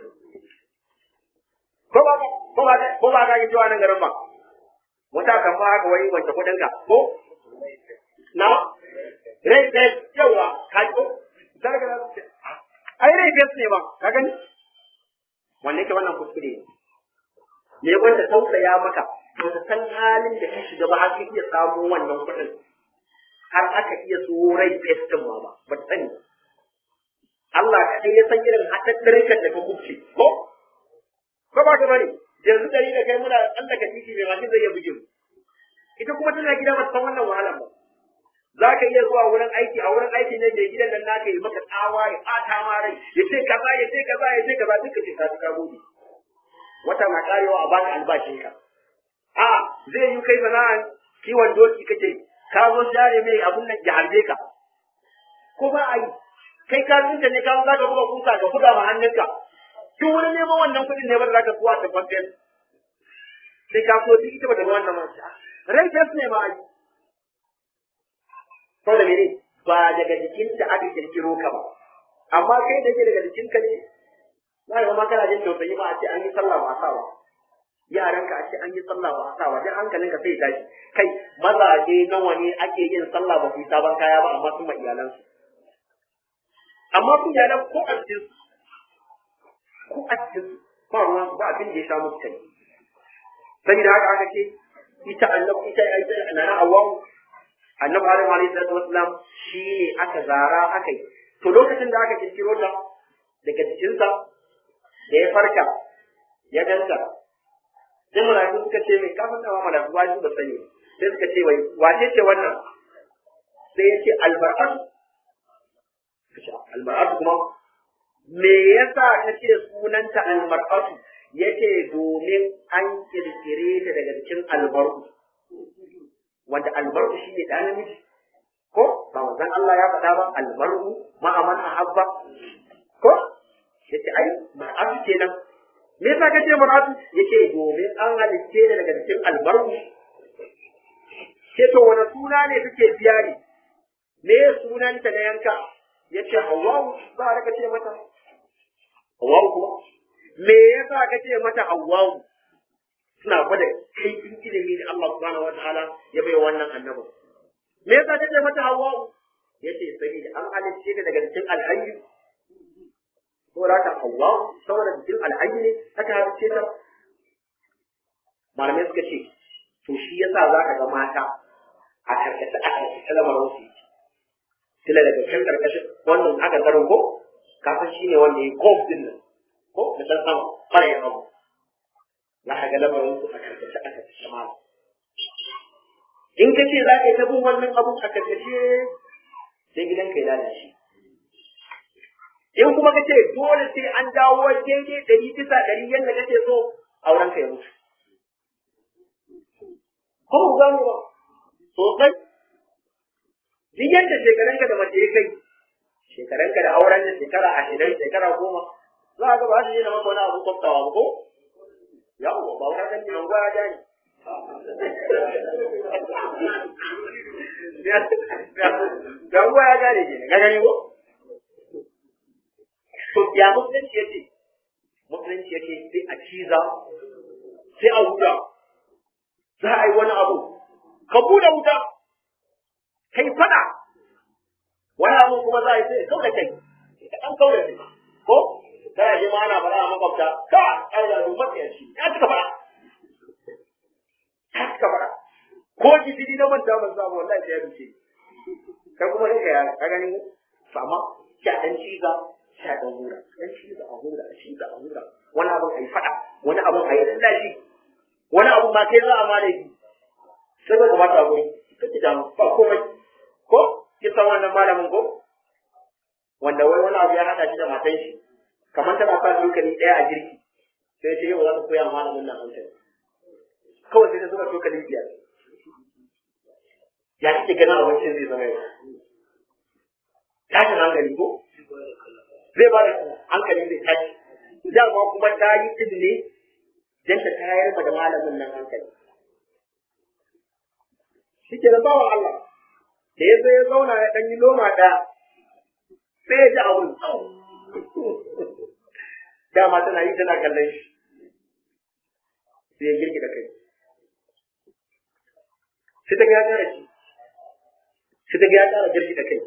ko ba ko ba ko ba ka yi cewa nan garin ba wata kan ba haka wai wanke kuɗin ka ko na rai rai yawa ka ko daga ai rai bai ne ba ka gani wanne ke wannan kuskure ne me wanda tausaya maka ba ta san halin da ka shiga ba har ka iya samu wannan kuɗin har aka iya so rai festin ma ba ba ta sani Allah kaɗai ya san irin haɗaɗɗarin da ka kubce ko ko ba ka bane yanzu dari da kai muna tsallaka titi mai mashin zai iya buge mu ita kuma tana gida ba ta san wannan wahalan ba za ka iya zuwa wurin aiki a wurin aiki ne mai gidan nan naka yi maka tsawa ya ɓata ma rai ya ce kaza ya ce kaza ya ce kaza duka ce ka ka gode wata na karewa a baka albashinka a zai yi kai sana'an kiwon doki kake ka zo share mai abun nan ya harbe ka ko ba a yi kai ka tsinta ne ka zo zaka buga kusa ka buga ma hannunka duk wani neman wannan kuɗin ne ba za ka kuwa ta kwanten sai ka so duk ita ba ta ga wannan masu rai test ne ma a yi saboda mene ba daga jikinta aka kirkiro ka ba amma kai da ke daga jikinka ne za ka ma kana jin tausayi ba a ce an yi sallah ba a sa ba yaranka a ce an yi sallah ba a sa ba dan hankalinka sai tashi kai mazaje nawa ne ake yin sallah ba su yi sabon kaya ba amma sun ma iyalansu amma kun iyalan ko a cikin ko a cikin ba ruwan ba abin da ya sha musu kai saboda haka aka ce ita annabi ita ita nana awwamu annabi adam alayhi salatu wassalam shine aka zara aka yi to lokacin da aka kirkiro ta daga jikinsa da ya farka ya danta sai mala'iku suka ce mai kafin da mala'iku ba shi ba sani sai suka ce wai wace ce wannan sai ya ce almar'atu almar'atu kuma me yasa ka ce sunanta almar'atu yace domin an kirkire ta daga cikin albarku wanda albarku shine da namiji ko ba wanzan Allah ya faɗa ba albarku ma aman ahabba ko yace ai mar'atu kenan me yasa kace mar'atu yace domin an halicce ne daga cikin albarku ce to wani suna ne kake biya ne me sunanta na yanka yace hawwa'u ba ka ce mata hawwa'u kuma me yasa kace mata hawwa'u suna gwada kaifin ilimi da Allah subhanahu wataala ya bai wannan annabi me yasa kace mata hawwa'u yace saboda an halicce ta daga cikin alhayy saboda ta hawwa'u saboda cikin alhayy ne aka halicce ta malamai suka ce to shi yasa zaka ga mata a karkata a karkata lamarin su tila daga can karkashin wannan aka garin ko kafin shi ne wanda ya kof din nan ko da san sama fara ya abu za ka ga lamarin su a karkace a karkace ma in ka ce za ka yi ta bin wannan abu a karkace sai gidan ka ya lalace in kuma ka ce dole sai an dawo daidai ɗari bisa ɗari yadda kake so auren ka ya mutu ko ku gano ba sosai duk yadda shekarunka da mace ya kai shekarunka da auren da shekara ashirin shekara goma za a ga ba su yi na maka wani abu kwaftawa ba ko yawo ba wani kan jiran gwaya ja ne ga gwaya ja ne ke ga gani ko to ya musulunci yace musulunci yace sai a ciza sai a wuta za a yi wani abu ka buɗe wuta kai fada wani abu kuma za a yi sai kau da kai ka ɗan kau da kai ko za a je ma ana fara a makwabta ka ai da rumar ya ci ya cika fada ya cika fada ko gidiri na manta ban samu wallahi sai ya duce kai kuma sai ka ka gani to amma sha ɗan ciza sha ɗan hura ɗan ciza a hura a ciza a hura wani abun a yi fada wani abun a yi lallashi wani abun ma kai za a ma da shi sai ba gabata a guri kake da ba komai ko kin san wannan malamin ko wanda wai wani abu ya hada shi da matan shi kamar tana sa tokali ɗaya a girki sai ce yau za ta koya malamin nan hankali kawai sai ta zuba tokali biyar ya kike ganin abincin zai zama yau tashin hankali ko zai ba da hankali zai tashi dama kuma ta yi izini don ta tayar ma da malamin nan hankali shi ke da bawan Allah da ya zo ya zauna ya ɗan yi loma ɗaya sai ya ji abun dama tana yi tana kallon shi sai ya girki da kai sai ta ga ya ƙara shi sai ta ga ya ƙara girki da kai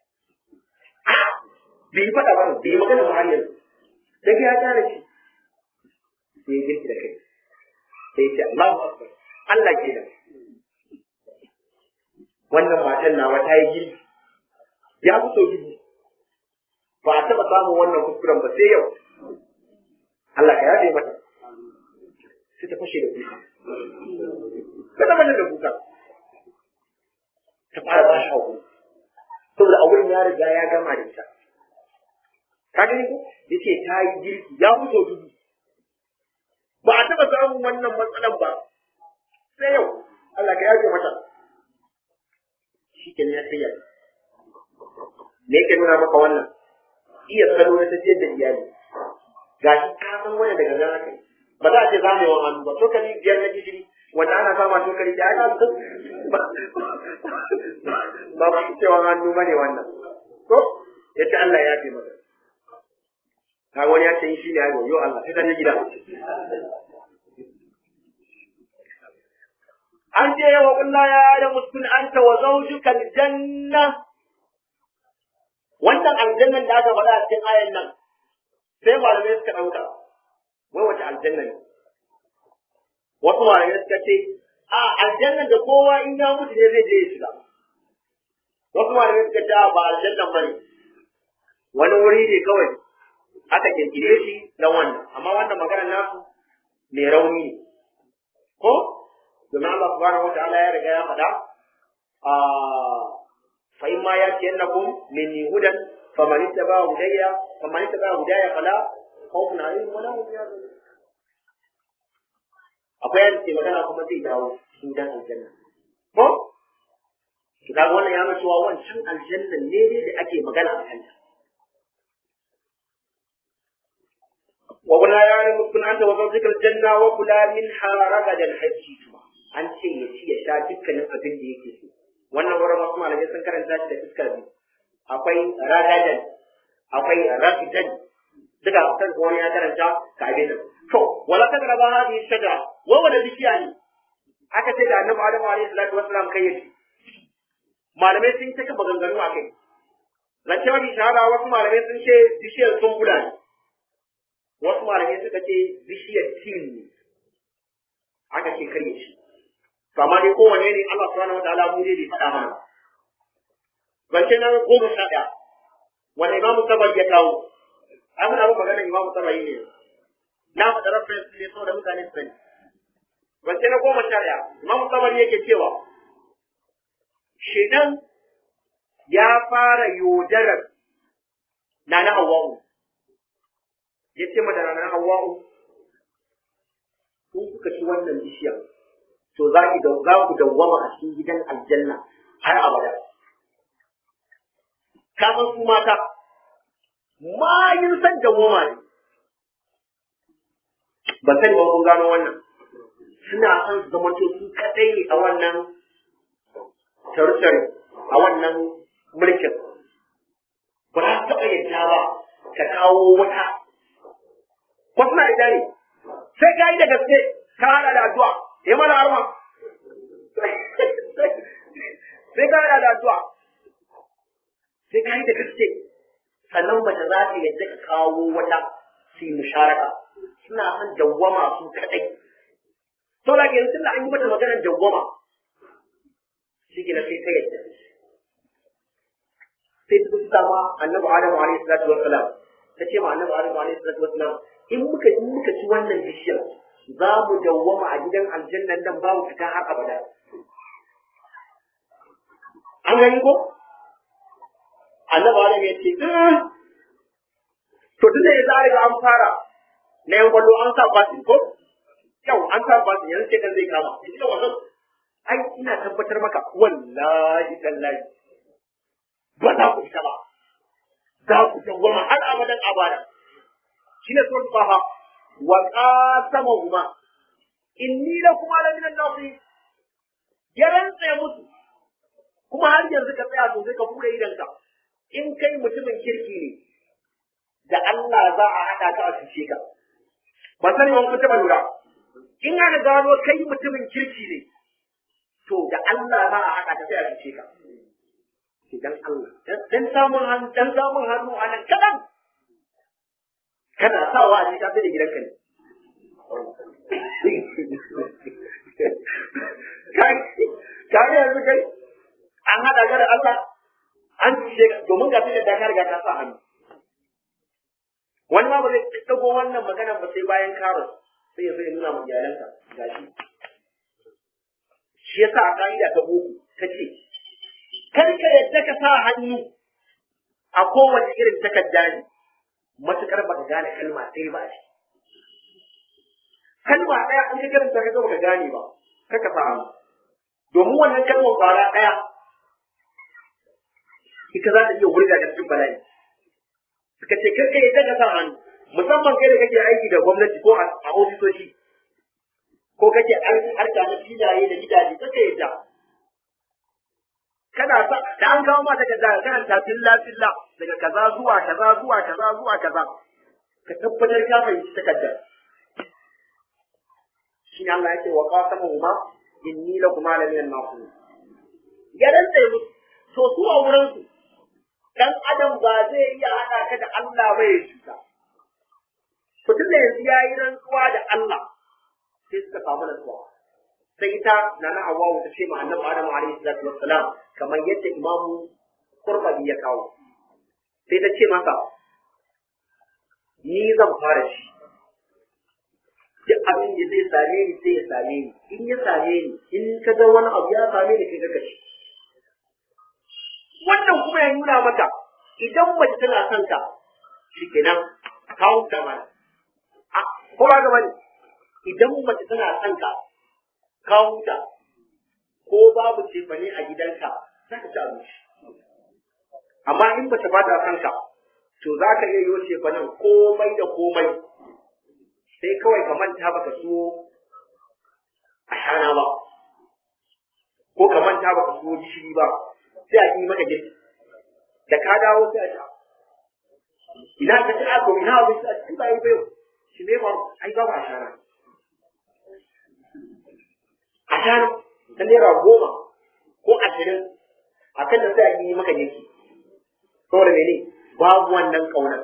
bai yi faɗa ba bai yi magana ba har yanzu ta ga ya ƙara shi sai ya girki da kai sai ya ce Allahu Akbar Allah ke nan wannan matan nawa ta yi girki ya fi so dubu ba a taɓa samun wannan kuskuren ba sai yau Allah ka yafe mata sai ta fashe da kuka ka zama da kuka ta fara ba shi hakuri saboda a wurin ya riga ya gama da ita ka gani ko yace ta yi girki ya fito dubu ba a taɓa samun wannan matsalan ba sai yau Allah ka yafe mata shi ke ya sayar me yake nuna maka wannan iya salo na tafiyar da iyali ga shi ka san wani daga nan haka ba za a ce zamewa hannu ba tokali biyar na gishiri wanda ana sama tokali da aka ba ba cewa hannu bane wannan ko ya ce Allah ya fi maka ka wani ya ce shi ne ayo yo Allah sai ta je gida an je wa kullu ya da muskun anta wa zawjuka aljanna wannan aljannan da aka faɗa a cikin ayan nan sai malamai suka ɗauka wai wace aljanna ne wasu malamai suka ce a aljannan da kowa in ya mutu ne zai je ya shiga wasu malamai suka ce a ba aljannan bane wani wuri ne kawai aka kirkire shi dan wannan amma wannan magana nasu mai rauni ne ko domin Allah subhanahu wa ta'ala ya riga ya faɗa a fa in ma yatiyannakum minni hudan faman ittaba hudayya faman ittaba hudayya fala khawfun alaihim wa lahum yahzanun akwai yadda ke magana kuma zai dawo cikin dan aljanna ko to kaga wannan ya nuna cewa wancan aljanna ne ne da ake magana a kanta wa wala ya ne kun anta wa zawjikal janna wa kula minha ragadan hajjitu an ce ya ci ya sha dukkanin abin da yake so wannan wurin wasu malamai sun karanta shi da fuskar biyu akwai ragadan akwai rafidan duka kan wani ya karanta ka abin nan to wala ta garaba hadi shajara wa wala bishiya ne aka ce da annabi adamu alaihi salatu wassalam kai yake malamai sun ta maganganu a kai zance mafi shahara wasu malamai sun ce bishiyar sumbula ne wasu malamai suka ce bishiyar tin ne aka ce karye shi to amma dai kowane ne Allah subhanahu wa ta'ala mu dai bai faɗa mana zance na goma sha ɗaya wanda imamu sabar ya kawo ai muna bin maganar imamu sabar ne na faɗa reference ne saboda mutane su sani zance na goma sha ɗaya imamu sabar yake cewa shedan ya fara yodarar na na hawa'u ya ce mata na na hawa'u kun kuka ci wannan bishiyar to za ki da za ku dawwama a cikin gidan aljanna har abada ka san su mata mayin san dawwama ne ba sani ba kun gano wannan suna son su zama to su kadai ne a wannan tarutare a wannan mulkin ba za taɓa yadda ba ka kawo wata ko suna yadda ne sai ka yi da gaske ka hada da addu'a ya mana arma sai ka hada da addu'a sai ka yi da gaske sannan mace za ta yadda ka kawo wata su yi musharaka suna son dawwama su kadai to da ke yanzu da an yi mata maganar dawwama shi ke na sai ta yadda sai ta kusa ma annabi adamu alaihi salatu wassalam ta ce ma annabi adamu alaihi salatu wassalam in muka in muka ci wannan bishiyar za mu dawwama a gidan aljannan nan babu fita har abada an gani ko annabi adamu ya ce to tunda ya zare ga an fara na yan kwallo an sa basin ko yau an sa basin yanzu sai kan zai kama yanzu da wannan ai ina tabbatar maka wallahi tallahi ba za ku fita ba za ku dawwama har abadan abada shine suratul taha wa qasamahuma inni lakum ala min an-nasi ya rantsa musu kuma har yanzu ka tsaya sosai ka bude idanka in kai mutumin kirki ne da Allah za a haɗa ka a cuce ka ba sani wani kuta lura in aka gano kai mutumin kirki ne to da Allah za a haɗa ka sai a cuce ka dan Allah dan samun hannu dan samun hannu a nan kadan kana sawa a cikin sai da gidanka ne kai yanzu kai an haɗa ka da Allah an cuce ka domin ga sai da ka riga ka sa hannu wani ma ba zai dago wannan magana ba sai bayan karo sai ya zai nuna ma iyalanka gashi shi yasa a ka'ida ta boko ta ce kar ka yadda ka sa hannu a kowace irin takarda ne matukar baka gane kalma ɗaya ba shi kalma ɗaya an ka karanta ka baka gane ba kaka sa hannu domin wannan kalmar ƙwara ɗaya ita za ta iya wurga da cikin bala'i suka ce kai kai daga sa hannu musamman kai da kake aiki da gwamnati ko a ofisoshi ko kake harka na filaye da gidaje kake yadda kana sa da an kawo ma daga da kana ta filla filla daga kaza zuwa kaza zuwa kaza zuwa kaza ka tabbatar ka fahimci takardar shi ne Allah yake wa qasamuhuma inni lakum ala min an-nasir ya rantsa musu to su a wurin su dan adam ba zai iya haɗa ka da Allah ba ya cuta. To tun da yanzu ya yi rantsuwa da Allah sai suka samu rantsuwa. Sai ita na na Hawwa ta ce ma Annabi Adam alaihi salatu wassalam kamar yadda Imam Qurtubi ya kawo. Sai ta ce masa ni zan fara shi. Duk abin da zai same ni sai ya same ni. In ya same ni, in ka ga wani abu ya same ni kai ka shi. wannan kuma ya nuna maka idan mace tana son ka shikenan ka huta mana a ko ba ga bane idan mace tana son ka ka huta ko babu cefane a gidanka za ka ci abinci amma in mace ba ta son ka to za ka iya yi cefanen komai da komai sai kawai ka manta baka so a shana ba ko ka manta baka so gishiri ba sai a yi maka girki da ka dawo sai a ta ina ka ci ako ina abin sa ci ba yi bayo shi ne ba ai ba a shana a shana ta naira goma ko ashirin a kan da sai a yi maka girki saboda mene babu wannan kaunar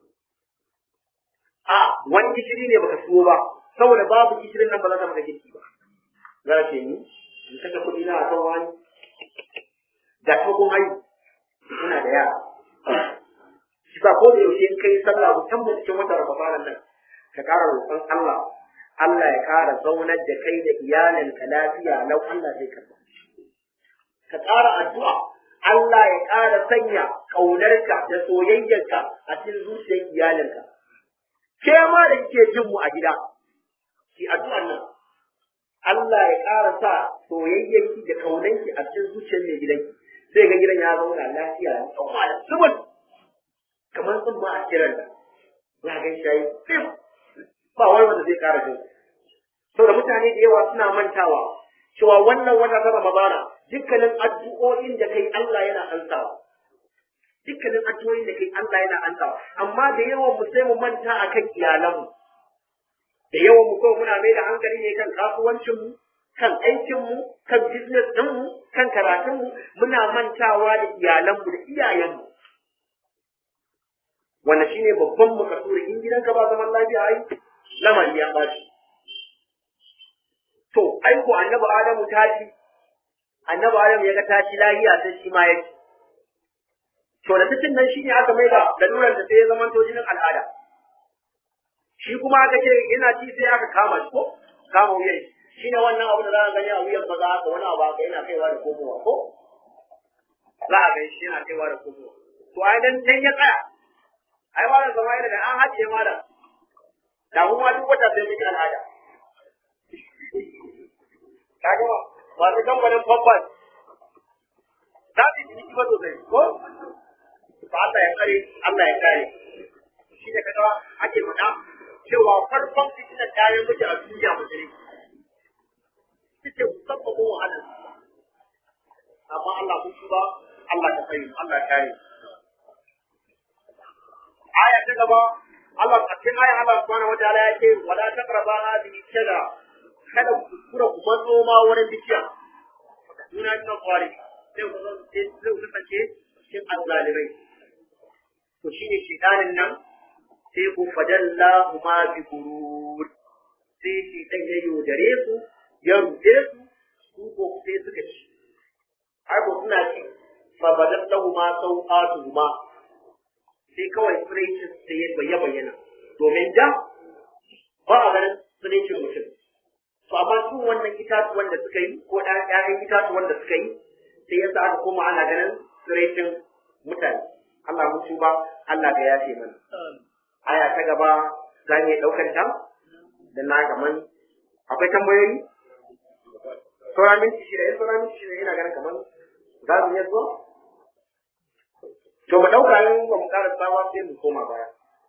a wani gishiri ne baka siyo ba saboda babu gishirin nan ba za ta maka girki ba za ce ni in kashe kuɗi na a kan wani ga tsohon haihu suna da yara shi ba ko da yaushe in kai sallah musamman cikin watan ramadanan nan ka ƙara roƙon Allah Allah ya ƙara zaunar da kai da iyalinka lafiya lau Allah zai karɓa ka ƙara addu'a Allah ya ƙara sanya ƙaunarka da soyayyarka a cikin zuciyar iyalinka ke ma da kike jin mu a gida ki addu'an nan Allah ya ƙara sa soyayyarki da ƙaunarki a cikin zuciyar mai gidanki sai ga gidan ya zauna lafiya ya tsawa da subul kamar sun ba a kiran da ya gan shayi fim ba wani wanda zai kara jin saboda mutane da yawa suna mantawa cewa wannan wata ta Ramadana dukkanin addu'o'in da kai Allah yana ansawa dukkanin addu'o'in da kai Allah yana ansawa amma da yawan mu sai mu manta akan iyalanmu da yawan mu kawai muna mai da hankali ne kan kasuwancin mu kan aikinmu, kan business ɗinmu, kan karatunmu, muna mantawa da iyalanmu da iyayenmu. Wannan shi ne babban makasuri in gidanka ba zaman lafiya ai, lamari ya ɓaci. To, aiko annabi Adamu tashi, annabi Adamu ya ga tashi lahiya sai shi ma ya ci. To, da cikin nan shi ne aka mai da lalurar da sai ya zama jinin al'ada. Shi kuma aka ce yana ci sai aka kama shi ko? Kama wuyan shi. shi ne wannan abu da za a gani a wuyan maza haka wani abu haka yana kaiwa da komowa ko za a gani shi yana kaiwa da komowa to ai dan dan ya tsaya ai ba da zama yana da an hajiye malam da kuma duk wata sai miki al'ada kaga ba masu kamfanin famfas za su yi ba sosai ko ba Allah ya kare Allah ya kare shi ne kaga haka ake faɗa cewa farkon fitinar ta yi miji a duniya musulmi suke musabbabin wahalar amma Allah kun ba Allah ta tsaye Allah ya kare aya ta gaba Allah a cikin aya Allah subhanahu wa ta'ala ya ce wala taqraba hadhihi shada kada ku kuskura ku matso ma wurin bishiya suna ina kwari sai ku zan sai ku kasance cikin azzalimai to shine shedanin nan sai ku fadalla ma bi gurur sai shi dan ya yaudare su ya ruɗe su su ko sai suka ci har ko suna ci fa badallahu ma sau'atu ma sai kawai tsiraicin sai ya bayyana domin da ba a ganin tsiraicin mutum to amma su wannan itatuwan da suka yi ko ɗan ƴaƴan itatuwan da suka yi sai yasa aka koma ana ganin tsiraicin mutane Allah mun tuba Allah ga yafe mana aya ta gaba za mu iya ɗaukar ta da na gaman akwai tambayoyi sauran minti shida in sauran minti shida ina ganin kamar za mu iya zuwa to mu ɗauka yin ba mu ƙara tsawa sai mu koma baya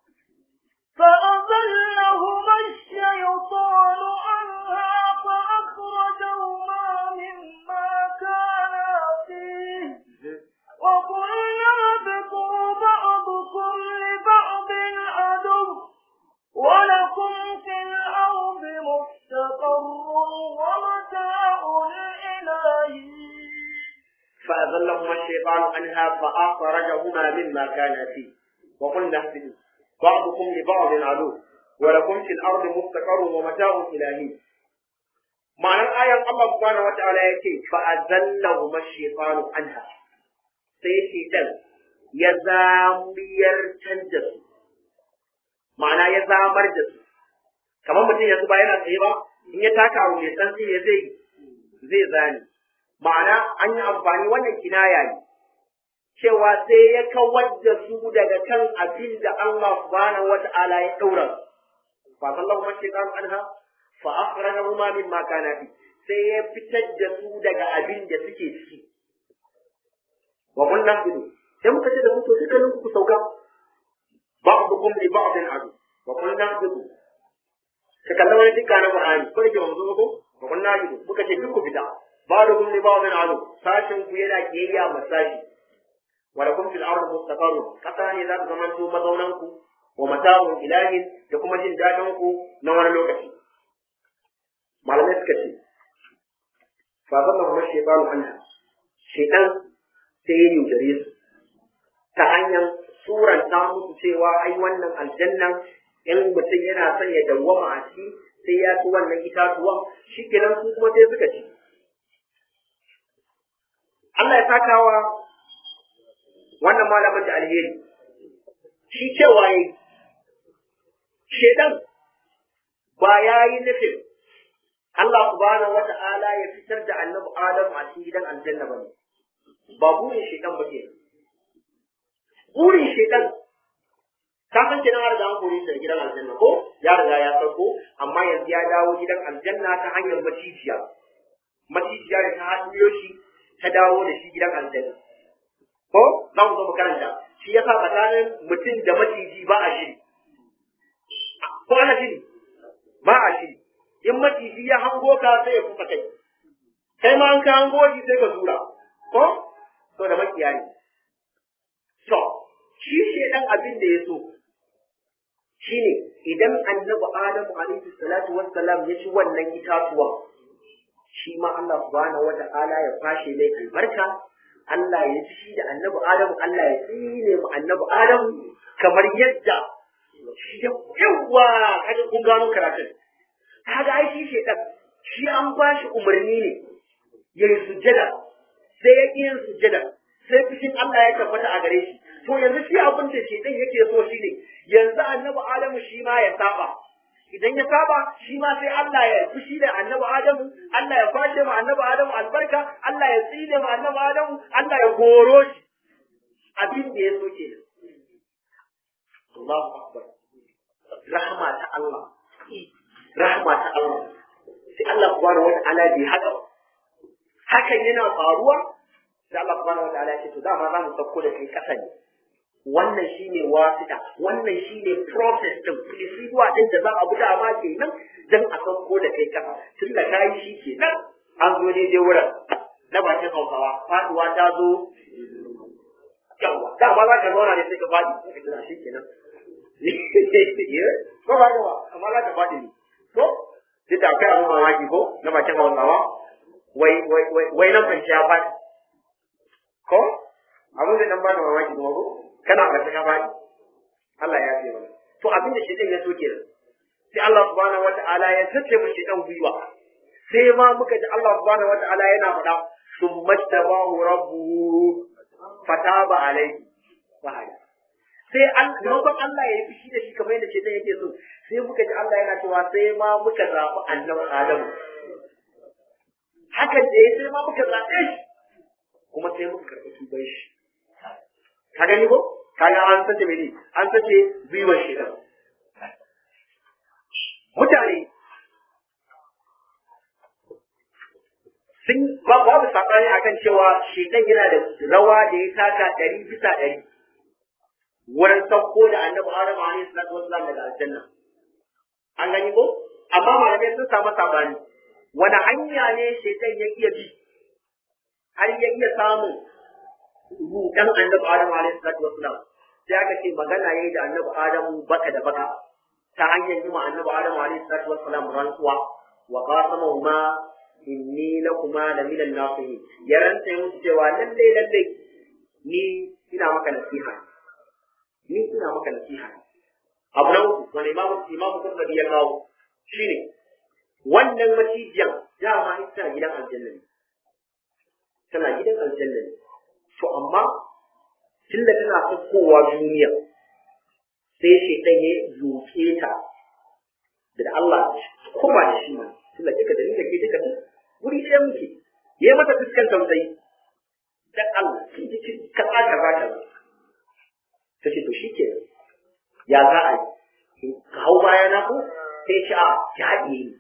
فأضلهما الشيطان عنها فأخرجهما مما كانا فيه وقلنا اهبطوا بعضكم لبعض عدو ولكم في الأرض مستقر ومتاع إلى حين فأذلهما الشيطان عنها فأخرجهما مما كان فيه وقلنا اهبطوا بعضكم لبعض عدو ولكم في الأرض مستقر ومتاع إلى حين ma'anar ayan Allah subhanahu wata'ala ya ce fa'azallahu mashaitan anha sai shaitan ya zamiyar da su ma'ana ya zamar da su kamar mutum yanzu ba yana tsaye ba in ya taka abu mai tsantsi ya zai zai zani ma'ana an yi amfani wannan kinaya ne cewa sai ya kawar da su daga kan abin da Allah subhanahu wata'ala ya daura fa sallahu mashaitan anha fa akhrajahuma mimma kana fi sai ya fitar da su daga abin da suke ciki wa qulna bidu sai muka ce da ku to dukkanin ku sauka ba'dukum li ba'din adu wa qulna bidu ka kalla wani dukkan na Qur'ani ko da manzo ko wa qulna bidu muka ce duk ku fita ba'dukum li ba'din adu sashin ku yana kiyayya masashi wa lakum fil ardi mustaqarrun kasa ne za ku zamanto mazaunan ku wa mata'un ilahin da kuma jin dadin ku na wani lokaci malamai suka ce fa zalla kuma shaytanu anha shaytan sai ya yaudare su ta hanyar suranta musu cewa ai wannan aljannan in mutum yana son ya dawwama a ciki sai ya ci wannan itatuwan shi kenan su kuma sai suka ci Allah ya sakawa wannan malamin da alheri shi cewa yayi shedan ba ya yi nufin Allah subhanahu wata'ala ya fitar da annabi Adam a cikin gidan aljanna bane ba burin shedan ba ke burin shedan ka san kenan har da an kore shi gidan aljanna ko ya riga ya sauko amma yanzu ya dawo gidan aljanna ta hanyar macijiya macijiya da ta haɗiyo shi ta dawo da shi gidan aljanna ko za mu zo mu karanta shi yasa tsakanin mutum da maciji ba a shiri ko ana shiri ba a shiri in maciji ya hango ka sai ya kusa kai kai ma an ka hango shi sai ka zura ko to da makiya ne to shi shedan abin da ya so shine idan annabi adamu alaihi salatu wassalam ya ci wannan itatuwa shi ma Allah subhanahu wata'ala ya fashe mai albarka Allah ya ci shi da annabi adamu Allah ya tsine mu annabi adamu kamar yadda yawa kaga kun gano karatun kaga ai shi shedan shi an bashi umarni ne ya yi sujjada sai ya yin sujjada sai fushin Allah ya tabbata a gare shi to yanzu shi abin da shedan yake so shi ne yanzu annabi Adamu shi ma ya saba idan ya saba shi ma sai Allah ya fushi da annabi Adamu Allah ya kwace ma annabi Adamu albarka Allah ya tsine ma annabi Adamu Allah ya goro shi abin da ya so kenan Allahu akbar rahma ta Allah rahma ta Allah sai Allah subhanahu wata'ala bai haka ba hakan yana faruwa sai Allah subhanahu wata'ala ya ce to dama za mu sauko da kai kasa ne wannan shine wasita wannan shine process din procedure din da za a bi dama kenan dan a san ko da kai kasa tun da kai shi kenan an zo daidai wurin na bakin hausawa faduwa ta zo yawa da ba za ka zauna ne sai ka faɗi sai ka tuna shi kenan ko ba ba amma za ka faɗi ne ko duk da akwai abin mamaki ko na bakin hausawa wai wai wai wai nan kwanci ya faɗi ko abin da dan ba da mamaki kuma ko kana ba ka faɗi Allah ya fi mana to abin da shi ya so kenan sai Allah subhanahu wata'ala ya sace mu shi dan gwiwa sai ma muka ji Allah subhanahu wata'ala yana faɗa summa tabahu rabbuhu fataba alayhi wahada sai an maimakon Allah ya yi fushi da shi kamar yadda shaitan yake so sai muka ji Allah yana cewa sai ma muka zaɓi annabi Adamu hakan da ya sai ma muka zaɓe shi kuma sai muka karɓi tuban shi ka gani ko ka ga an sace mene an sace gwiwar shaitan mutane sun babu saɓani akan cewa shaitan yana da rawa da ya taka ɗari bisa ɗari wurin sauko da annabi Adam alaihi salatu wassalam daga aljanna an gani ko amma malamai sun samu sabani wani hanya ne shaitan ya iya bi har ya iya samun rudan annabi Adam alaihi salatu wassalam sai aka ce magana yayi da annabi Adam baka da baka ta hanyar yi ma annabi Adam alaihi salatu wassalam rantsuwa wa qasamahuma inni lakuma la minal nasihin ya rantsa musu cewa lalle lalle ni ina maka nasiha ni ina maka nasiha abu na uku wani imamu imamu kurnabi ya kawo shine wannan macijiyar dama ita gidan aljanna ne tana gidan aljanna ne to amma tunda tana kowa duniya sai shaitan ya zuke ta da Allah kuma da shi ne tunda kika da ni da ke duka wuri ɗaya muke ya yi mata fuskan tausayi dan Allah kin ji ka tsaka ba ta ta ce to shi ke ya za a yi ka hau baya na ko sai shi a ya haɗe ni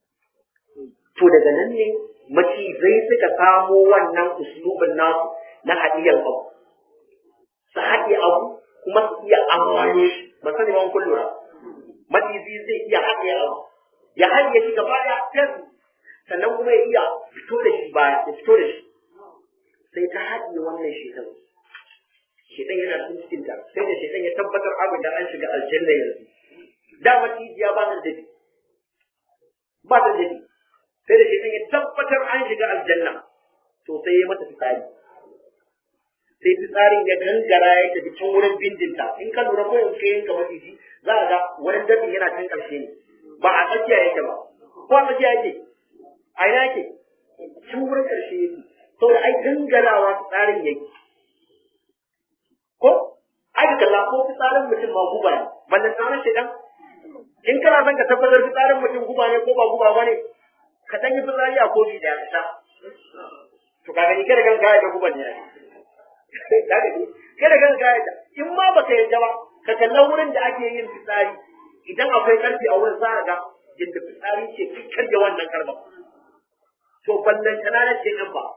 to daga nan ne macizai suka samo wannan uslubin nasu na haɗiyar abu su haɗe abu kuma su iya amfani shi ba sani ban kun lura macizi zai iya haɗe abu ya haɗe shi gaba ɗaya fes sannan kuma ya iya fito da shi baya ya fito da shi sai ta haɗe wannan shekan shekan yana cikin cikin ta sai da shekan ya tabbatar abin da an shiga aljanna yanzu da maciziya ba ta dabi ba ta dabi sai da shekan ya tabbatar an shiga aljanna to sai ya mata fitsari sai fitsarin ya gangara ya tafi can wurin bindinta in ka lura ko yanzu ka yanka maciji za a ga wani dabin yana can ƙarshe ne ba a tsakiya yake ba ko a tsakiya yake a ina yake can wurin ƙarshe yake saboda ai gangarawa fitsarin yake ko ai ka kalla ko fitsarin mutum ma guba ne ballan tsarin shi dan in kana son ka tabbatar fitsarin mutum guba ne ko ba guba ba ne ka dan yi fitsari a kofi da ya sha to ka gani kada kan gaya da guban ne kada kan gaya da in ma baka yadda ba ka kalla wurin da ake yin fitsari idan akwai karfi a wurin za a ga yadda fitsari ce fikkar da wannan karba to ballan kanana ce nan ba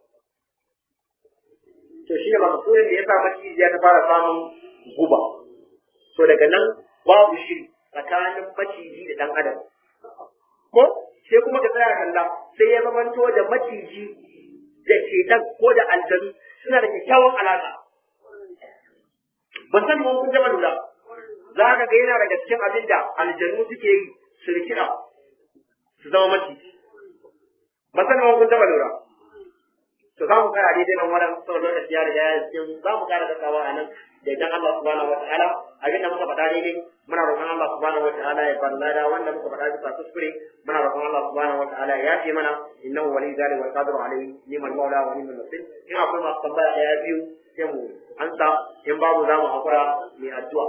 to shi ne makasurin da ya sa macijiya ta fara samun guba to daga nan babu shiri tsakanin maciji da dan adam ko sai kuma ka tsaya kalla sai ya zamanto da maciji da shetan ko da aljanu suna da kyakkyawan alaƙa ban san mun kun taɓa lura za ka ga yana daga cikin abin da aljanu suke yi su rikida su zama maciji ban san mun kun taɓa lura to za mu kara daidai nan wannan saboda lokaci ya riga ya cikin za mu kara dasawa a nan da idan Allah subhanahu wataala abin da muka faɗa daidai muna roƙon Allah subhanahu wataala ya bar lada wanda muka faɗa bisa kuskure muna roƙon Allah subhanahu wataala ya yafe mana innahu wali zalika wal qadiru alayhi ni'mal mawla wa ni'mal nasir in akwai masu tambaya ɗaya biyu sai mu ansa in babu za mu hakura mai addu'a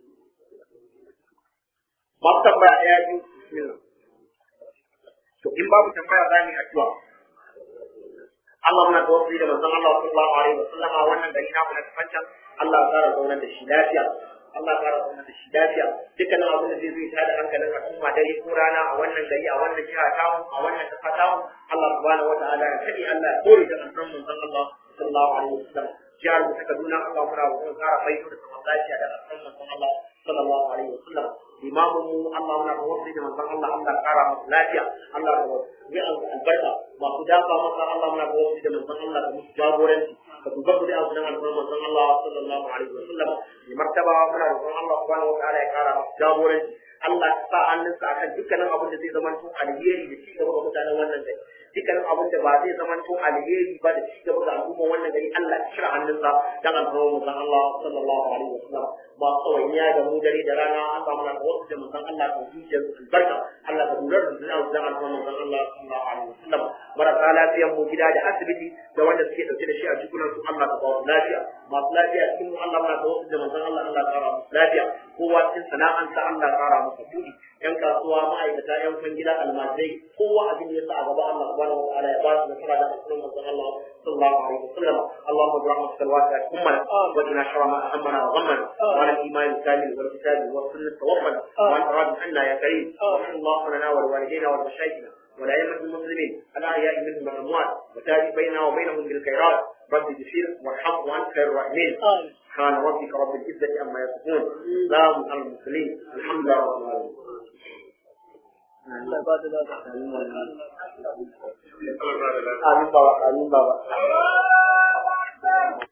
masu tambaya ɗaya biyu bismillah to in babu tambaya za mu yi addu'a Allah muna tawassuli da manzon Allah sallallahu alaihi wa sallama wannan gari na mu na kafancan Allah ya kara zaunar da shi lafiya Allah ya kara zaunar da shi lafiya dukkanin abin da zai zo ta da hankalin al'umma dare ko rana a wannan gari a wannan jiha ta mu a wannan kasa ta mu Allah subhanahu wa ta'ala ya kadi Allah ya kore da annabi manzon Allah sallallahu alaihi wa sallam jihar mu ta Kaduna Allah muna roƙon ƙara baito da zaman lafiya da rasul manzon Allah sallallahu alaihi wasallam imamu mu Allah muna roƙon da manzon Allah Allah ƙara masa lafiya Allah ya albarka masu dafa masa Allah muna roƙon da manzon Allah da musu jagoranci ka duba ku da abu nan alfarman manzon Allah sallallahu alaihi wasallam mai martaba muna roƙon Allah subhanahu wa ta'ala ya ƙara masa jagoranci Allah ya sa hannunsa akan dukkanin abin da zai zama tun alheri da cigaba ga mutanen wannan gari dukkanin abin da ba zai zama tun alheri ba da cigaba ga al'umman wannan gari Allah ya shira hannunsa dan alfarman manzon Allah sallallahu alaihi wasallam ba tsawaiya da mu dare da rana an samu na wasu da manzon Allah kan zuciyar albarka Allah ka lura da zuciyar dan alfarman manzon Allah sallallahu alaihi wasallam marasa lafiyan mu gida da asibiti da wanda suke dauke da shi a jikunan su Allah ka ba su lafiya masu lafiya cikin mu Allah muna wasu da manzon Allah Allah ka musu lafiya kowa cikin sana'ansa Allah ka kara masa buɗi yan kasuwa ma'aikata yan kwangila almajirai kowa abin da ya sa a gaba Allah subhanahu wa ta'ala ya ba su nasara da asirin manzon Allah sallallahu alaihi wasallam Allahumma bi rahmatika alwasi'at ummana wa qina sharra ma ahammana wa ghammana wa ala al-iman al-kamil wal kitab wa sunnah tawaffana wa an arad anna ya karim wa sallallahu lana wa liwalidayna wa mashayikhina والأئمة المسلمين الأحياء منهم والأموات وتابع بيننا وبينهم بالخيرات رب اغفر وارحم وأنت خير الراحمين سبحان ربك رب العزة عما يصفون سلام على المرسلين الحمد لله رب العالمين Allah ba da lafiya. آمين بابا آمين بابا